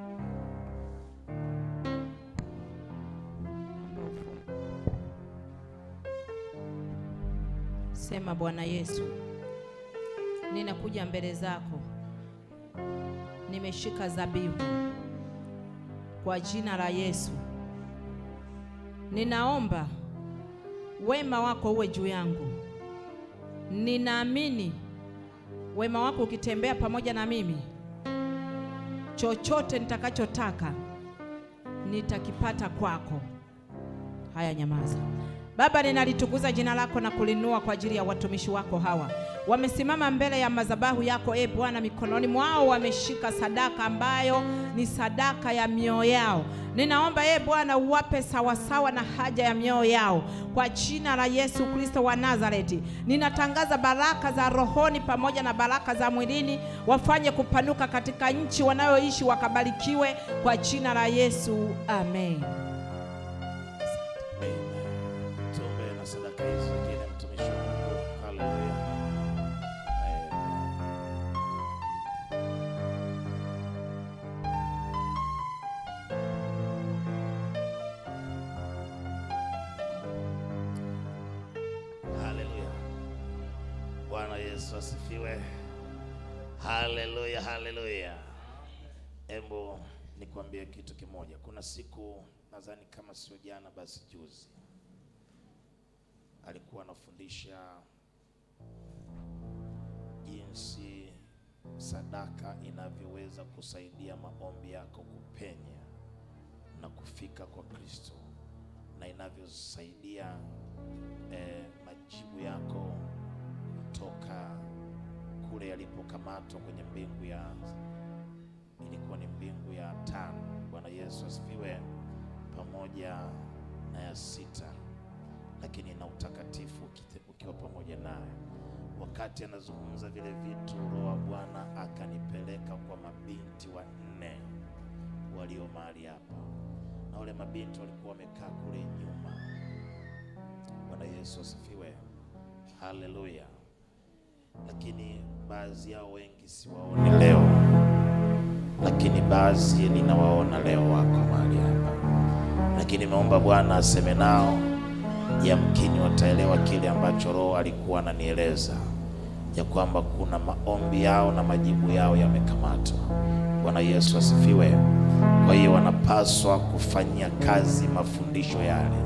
Sema Bwana Yesu, ninakuja mbele zako, nimeshika zabibu kwa jina la Yesu. Ninaomba wema wako uwe juu yangu. Ninaamini wema wako ukitembea pamoja na mimi, chochote nitakachotaka nitakipata kwako. Haya, nyamaza. Baba, ninalitukuza jina lako na kulinua kwa ajili ya watumishi wako hawa. Wamesimama mbele ya madhabahu yako, e Bwana, mikononi mwao wameshika sadaka ambayo ni sadaka ya mioyo yao. Ninaomba e Bwana uwape sawasawa na haja ya mioyo yao kwa jina la Yesu Kristo wa Nazareti. Ninatangaza baraka za rohoni pamoja na baraka za mwilini, wafanye kupanuka katika nchi wanayoishi, wakabarikiwe kwa jina la Yesu, amen. Amen. Tuombe na sadaka hizi zingine, mtumishi wa Mungu. Haleluya. Amen. Haleluya. Bwana Yesu asifiwe. Haleluya, haleluya. Embo nikwambie kitu kimoja. Kuna siku nadhani kama sio jana basi juzi, alikuwa anafundisha jinsi sadaka inavyoweza kusaidia maombi yako kupenya na kufika kwa Kristo na inavyosaidia eh, majibu yako kutoka kule yalipokamatwa kwenye mbingu ya ilikuwa ni mbingu ya tano. Bwana Yesu asifiwe, pamoja na ya sita, lakini na utakatifu ukite- ukiwa pamoja naye. Wakati anazungumza vile vitu, Roho wa Bwana akanipeleka kwa mabinti wanne walio mahali hapa, na wale mabinti walikuwa wamekaa kule nyuma. Bwana Yesu asifiwe, haleluya. Lakini baadhi yao wengi siwaoni leo lakini baadhi ninawaona leo wako mahali hapa, lakini nimeomba Bwana aseme nao, yamkini wataelewa kile ambacho Roho alikuwa ananieleza ya kwamba kuna maombi yao na majibu yao yamekamatwa. Bwana Yesu asifiwe. Kwa hiyo wanapaswa kufanyia kazi mafundisho yale,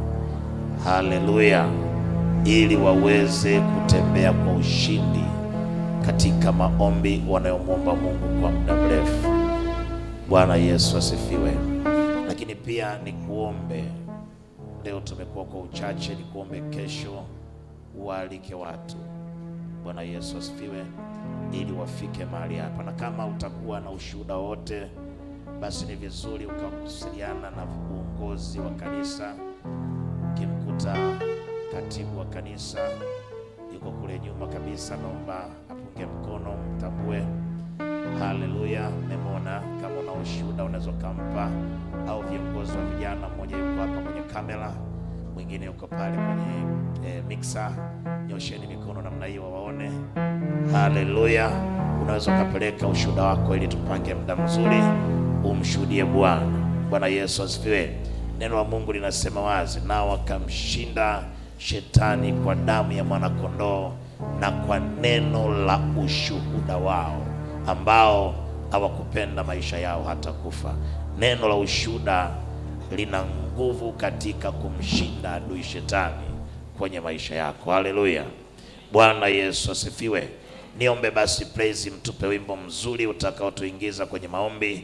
haleluya, ili waweze kutembea kwa ushindi katika maombi wanayomwomba Mungu kwa muda mrefu. Bwana Yesu asifiwe. Lakini pia nikuombe leo, tumekuwa kwa uchache, nikuombe kesho uwaalike watu. Bwana Yesu asifiwe, ili wafike mahali hapa, na kama utakuwa na ushuhuda wote, basi ni vizuri ukawasiliana na uongozi wa kanisa. Ukimkuta katibu wa kanisa yuko kule nyuma kabisa, naomba apunge mkono, mtambue Haleluya, memona. Kama una ushuhuda unaweza ukampa, au viongozi wa vijana, mmoja yuko hapa kwenye kamera, mwingine yuko pale kwenye eh, mixer. Nyosheni mikono namna hiyo wawaone. Haleluya, unaweza ukapeleka ushuhuda wako ili tupange muda mzuri umshuhudie Bwana. Bwana Yesu asifiwe. Neno la Mungu linasema wazi, nao wakamshinda shetani kwa damu ya mwanakondoo na kwa neno la ushuhuda wao ambao hawakupenda maisha yao hata kufa. Neno la ushuhuda lina nguvu katika kumshinda adui shetani kwenye maisha yako. Haleluya, Bwana Yesu asifiwe. Niombe basi praise, mtupe wimbo mzuri utakaotuingiza kwenye maombi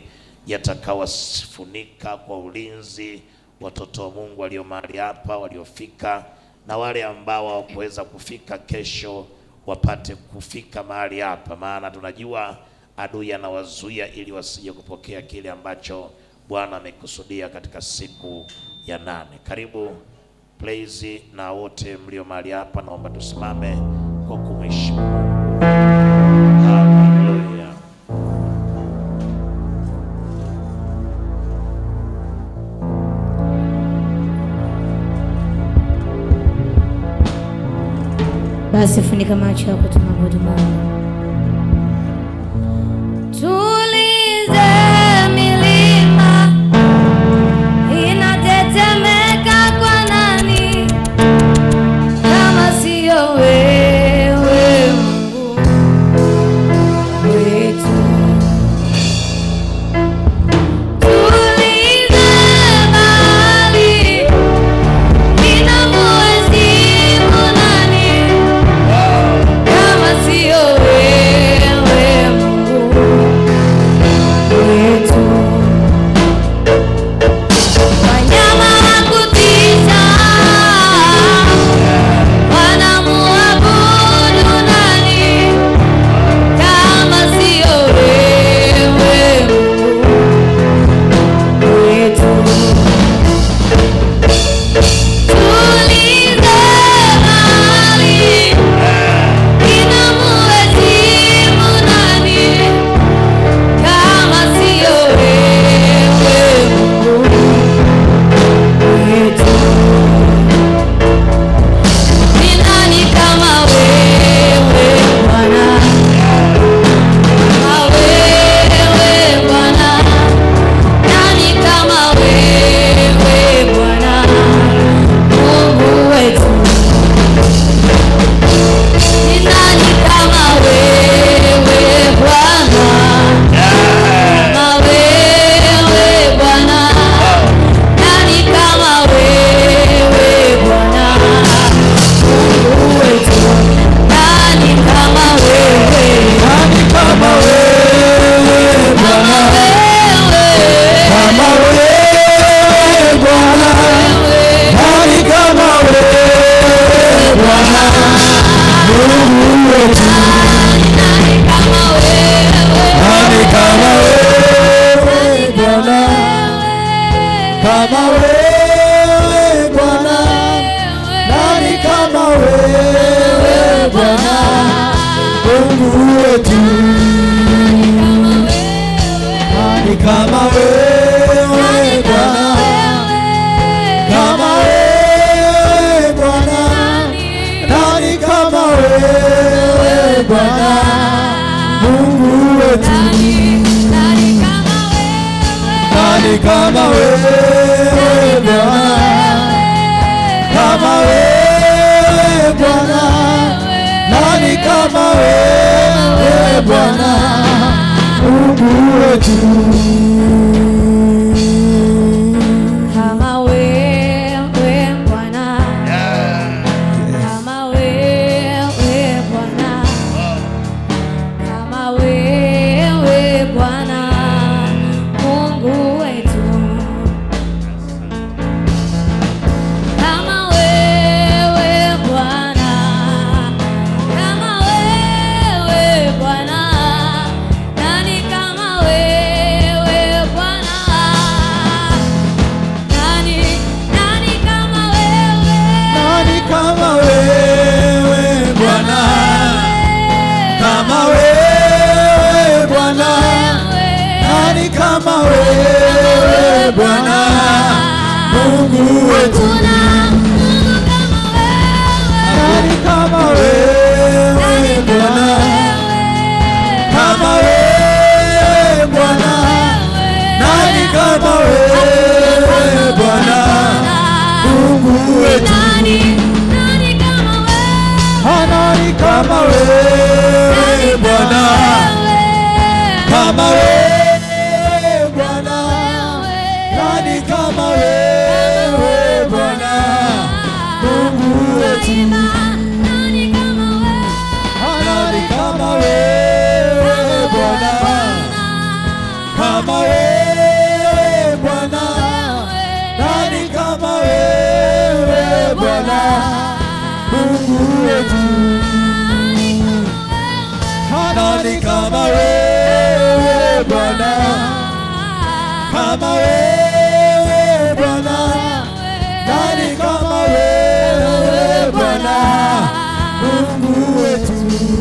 yatakawafunika kwa ulinzi watoto wa Mungu walio mahali hapa waliofika, na wale ambao hawakuweza kufika kesho wapate kufika mahali hapa, maana tunajua adui anawazuia ili wasije kupokea kile ambacho Bwana amekusudia katika siku ya nane. Karibu praise, na wote mlio mahali hapa, naomba tusimame kwa kumheshimu Mungu. Haleluya. Basi funika macho yako, tunaabudu Mungu. Tulize milima inatetemeka kwa nani kama siyo wewe Mungu wetu. Tulize bahari inamuhezimu nani kama siyo wewe Mungu wetu. Wanyama wa kutisha wanamuabudu nani kama siyo wewe Mungu wetu. Tulize bahari inamuhezimu nani kama siyo wewe Mungu wetu. Ni nani kama wewe Bwana? Kama wewe Bwana? Nani kama wewe Bwana? Mungu wetu. Ni nani kama wewe Bwana? Kama wewe Bwana? Nani kama wewe Bwana? Mungu wetu. Nani kama wewe? Nani kama wewe Kama Bwana? wewe. Kama wewe Bwana? Nani kama wewe Bwana? Mungu wetu. Nani kama wewe? Nani kama wewe Bwana? Kama wewe Bwana? Nani kama wewe Bwana? Mungu wetu. Nani kama wewe Bwana? Kama wewe Bwana? Nani kama wewe Bwana? Mungu wetu. Nani kama wewe Bwana? Kama wewe Bwana? Nani kama wewe Bwana? Mungu wetu. Kama wewe Bwana, kama wewe Bwana, kama wewe Bwana, Mungu wetu. Kama wewe Bwana, kama wewe Bwana, nani kama wewe Bwana? Nani, nani kama wewe? Nani kama wewe Bwana? Kama wewe Bwana? Nani kama wewe Bwana? Mungu wetu. Kuna Mungu kama wewe. Nani kama wewe Bwana? Kama wewe Bwana? Nani kama wewe Bwana? Mungu wetu. Nani, nani kama wewe? Nani kama wewe Bwana? Kama wewe Bwana? Nani kama wewe Bwana? Mungu wetu. Nani kama wewe? Nani kama wewe Bwana? Kama wewe Bwana? Nani kama wewe Bwana? Mungu wetu. Nani kama wewe Bwana? Kama wewe Bwana? Nani kama wewe Bwana? Mungu wetu.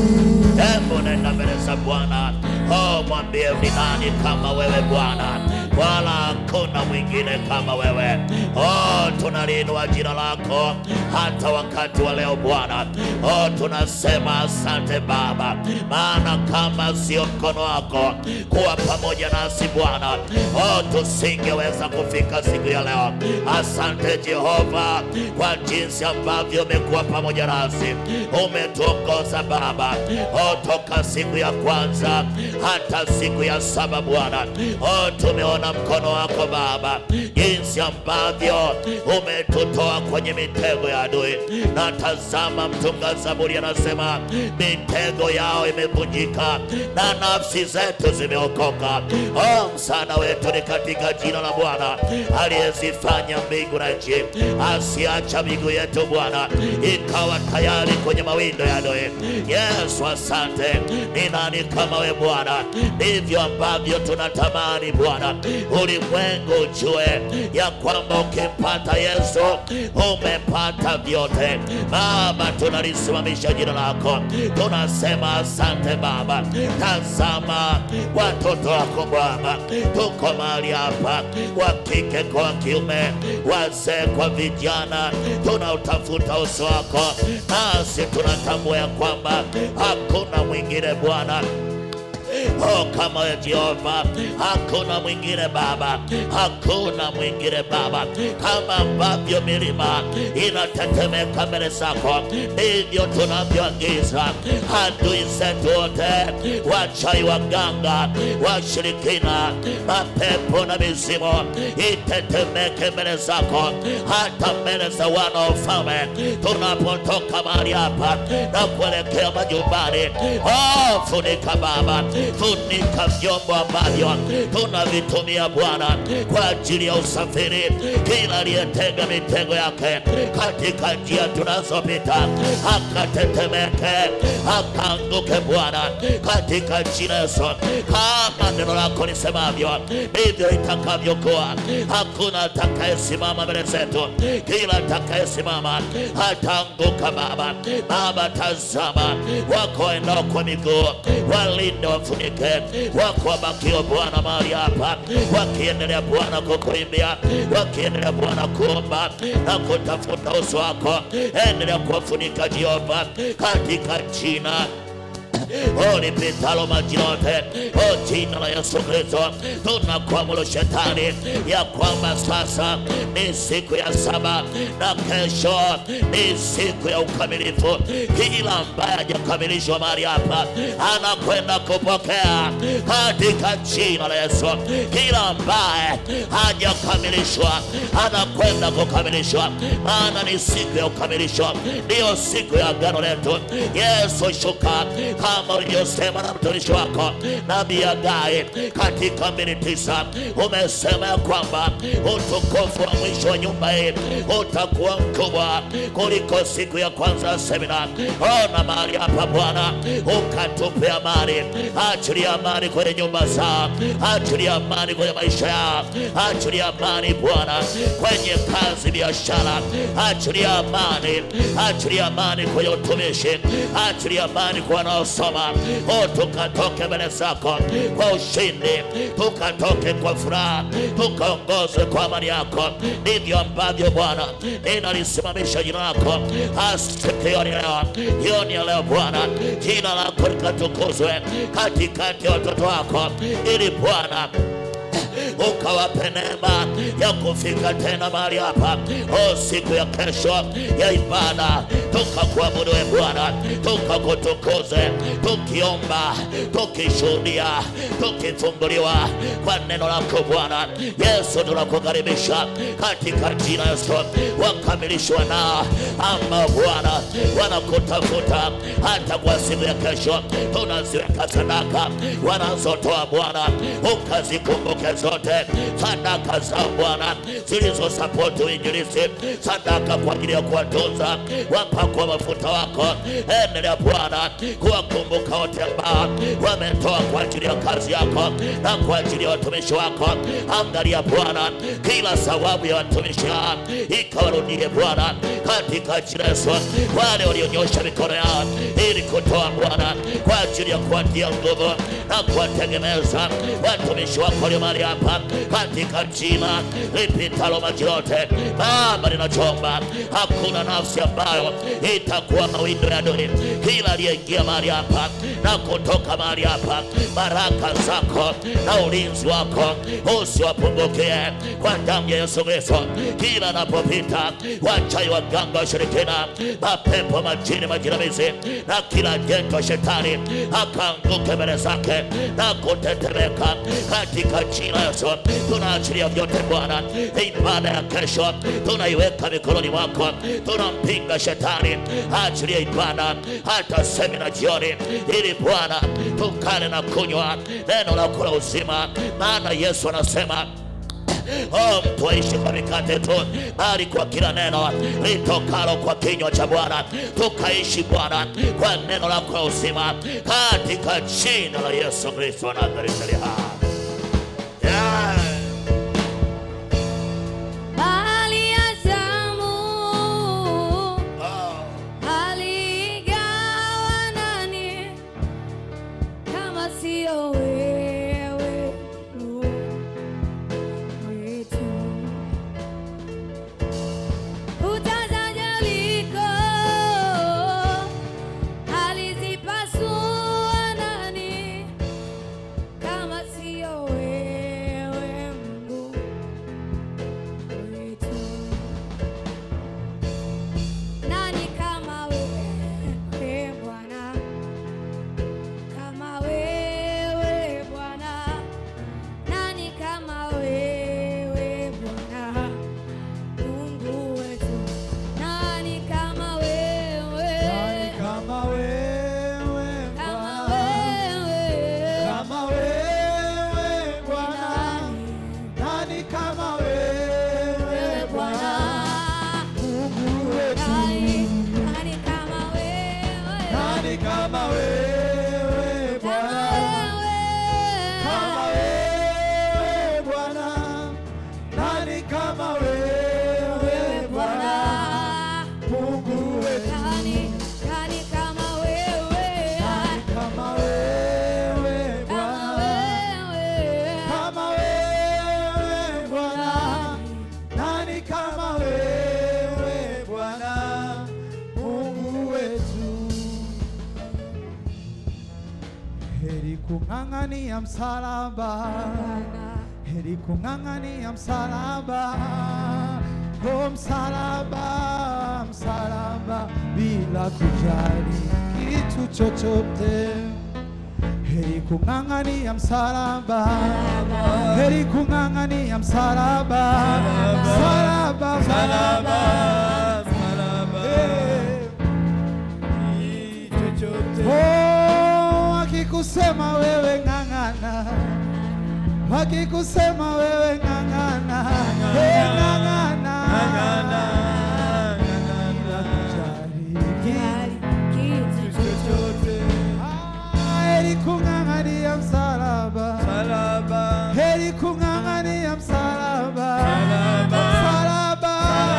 Hebu nenda mbele za Bwana. Oh, mwambie ni nani kama wewe Bwana? wala hakuna mwingine kama wewe. Oh, tunaliinua jina lako hata wakati wa leo Bwana. Oh, tunasema asante Baba, maana kama sio mkono wako kuwa pamoja nasi Bwana, oh, tusingeweza kufika siku ya leo. Asante Jehova kwa jinsi ambavyo umekuwa pamoja nasi, umetuongoza Baba, oh, toka siku ya kwanza hata siku ya saba Bwana, oh, tumeona mkono wako Baba, jinsi ambavyo umetutoa kwenye mitego ya adui. Na tazama, mtunga Zaburi anasema mitego yao imevunjika na nafsi zetu zimeokoka. Oh, msaada wetu ni katika jina la Bwana aliyezifanya mbingu na nchi, asiacha miguu yetu Bwana ikawa tayari kwenye mawindo ya adui. Yesu, asante. Ni nani kama we Bwana? Ndivyo ambavyo tunatamani Bwana ulimwengu ujue ya kwamba ukimpata Yesu umepata vyote. Baba, tunalisimamisha jina lako, tunasema asante Baba. Tazama watoto wako Bwana, tuko mahali hapa, wa kike kwa wa kiume, wazee kwa vijana, tunautafuta uso wako, nasi tunatambua ya kwamba hakuna mwingine Bwana Oh, kama wewe Jehova, hakuna mwingine Baba, hakuna mwingine Baba. Kama ambavyo milima inatetemeka mbele zako, ndivyo tunavyoagiza adui zetu wote, wachai, waganga, washirikina, mapepo na mizimu itetemeke mbele zako, hata mbele za wana wa ufalme, tunapotoka mahali hapa na kuelekea majumbani. Oh, funika Baba, funika vyombo ambavyo tunavitumia Bwana kwa ajili ya usafiri. Kila aliyetega mitego yake katika njia tunazopita akatetemeke, akaanguke Bwana, katika jina Yesu. Kama neno lako lisemavyo, ndivyo itakavyokuwa. Hakuna atakayesimama mbele zetu, kila atakayesimama ataanguka. Baba, Baba, tazama wako waendao kwa miguu, walinde wafunike, wako wabakio Bwana mahali hapa, wakiendelea Bwana kukuimbia, wakiendelea Bwana kuomba na kutafuta uso wako, endelea kuwafunika Jehova, katika jina Oh, lipitalo majina yote, oh, jina la Yesu Kristo, tunakuamuru shetani ya kwamba sasa ni siku ya saba na kesho ni siku ya ukamilifu. Kila ambaye hajakamilishwa mahali hapa anakwenda kupokea katika jina la Yesu. Kila ambaye hajakamilishwa anakwenda kukamilishwa, maana ni siku ya ukamilisho, ndiyo siku ya agano letu. Yesu, shuka kama ulivyosema na mtumishi wako nabii Hagai katika mbili tisa umesema ya kwamba utukufu wa mwisho wa nyumba hii utakuwa mkubwa kuliko siku ya kwanza ya semina. Ona mahali hapa Bwana, ukatupe amani, achilia amani kwenye nyumba zao, achilia amani kwenye maisha yao, achilia amani Bwana kwenye kazi, biashara, achilia amani, achilia amani kwenye utumishi, achilia amani kwa wanaosoma. O, tukatoke mbele zako kwa ushindi, tukatoke kwa furaha, tukaongozwe kwa amani yako. Ndivyo ambavyo Bwana ninalisimamisha jina lako asikioni leo, jioni ya leo Bwana, jina lako likatukuzwe katikati ya watoto wako, ili Bwana ukawape neema ya kufika tena mahali hapa o siku ya kesho ya ibada, tukakuabudu e Bwana, tukakutukuze, tukiomba, tukishuhudia, tukifunguliwa kwa neno lako Bwana Yesu. Tunakukaribisha katika jina Yesu, wakamilishwa nao ama Bwana wanakutafuta hata kwa siku ya kesho, tunaziweka sadaka wanazotoa Bwana, ukazikumbuke zote sadaka za Bwana zilizosapoti uinjilisti, sadaka kwa ajili ya kuwatunza wapakwa mafuta wako. Endelea Bwana kuwakumbuka wote ambao wametoa kwa ajili ya kazi yako na kwa ajili ya watumishi wako. Angalia Bwana, kila sababu ya watumishi hao ikawarudie Bwana, katika jina Yesu. Wale walionyosha mikono yao ili kutoa Bwana kwa ajili ya kuwatia nguvu na kuwategemeza watumishi wako walio mahali hapa Baba, katika jina lipitalo maji yote. Baba, ninachomba hakuna nafsi ambayo itakuwa mawindo ya adui. Kila aliyeingia mahali hapa na kutoka mahali hapa, baraka zako na ulinzi wako usiwapungukie kwa damu ya Yesu Kristo. Kila anapopita wachai, waganga, washirikina, mapepo, majini, majinamizi na kila jento shetani akaanguke mbele zake na kutetemeka katika jina la Yesu. Tunaachilia vyote Bwana, ibada ya kesho tunaiweka mikononi mwako, tunampinga shetani, achilia ibada hata semina jioni, ili Bwana tukale na kunywa neno la kula uzima, maana Yesu anasema Oh, mtu aishi kwa mikate tu, bali kwa kila neno litokalo kwa kinywa cha Bwana. Tukaishi Bwana kwa neno lako la uzima, katika jina la Yesu Kristo wa Nazareti aliye hai. Yeah. Bahari ya zamu Oh. aligawa nani kama sio wewe wetu utazajaliko alizipasua nani kama sio wewe Mungu wetu nani kama wewe Bwana, kama wewe Bwana, nani kama wewe Bwana, Mungu wetu, nani kama wewe, Nani kama wewe kama Bwana? wewe, Kama wewe Bwana, nani kama wewe wewe Bwana? Bwana, Mungu wetu, nani, nani kama wewe, nani kama wewe kama Bwana? Kama wewe, wewe Bwana, nani kama wewe wewe Bwana? Bwana. Mungu wetu, Nani, nani kama wewe? kama wewe Kama Bwana, wewe. kama wewe Bwana, nani kama wewe Bwana, Mungu wetu. Heri kung'ang'ania msalaba, heri kung'ang'ania msalaba, o msalaba, msalaba, bila kujali kitu chochote. Heri kung'ang'ania msalaba, heri kung'ang'ania msalaba, msalaba, msalaba, Eh. Oh, wakikusema wewe ng'ang'ana, wakikusema wewe ng'ang'ana, Eh, ng'ang'ana, Bila kujali. Ah, heri kung'ang'ania msalaba, heri kung'ang'ania msalaba, msalaba,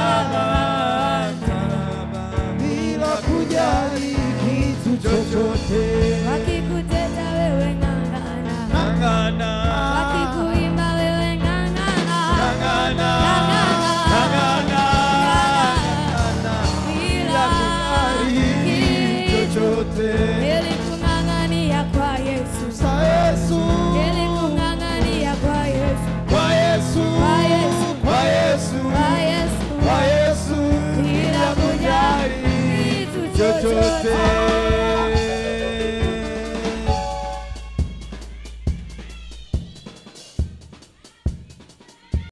bila kujali kitu chochote. Wakikuteta wewe ng'ang'ana, wakikuimba wewe ng'ang'ana, ng'ang'ana, bila chochote ili kung'ang'ania kwa Yesu, sa Yesu, ili kung'ang'ania kwa Yesu, kwa Yesu, Kwa Yesu. kwa Yesu, kwa Yesu, kwa Yesu, bila kujali kitu chochote.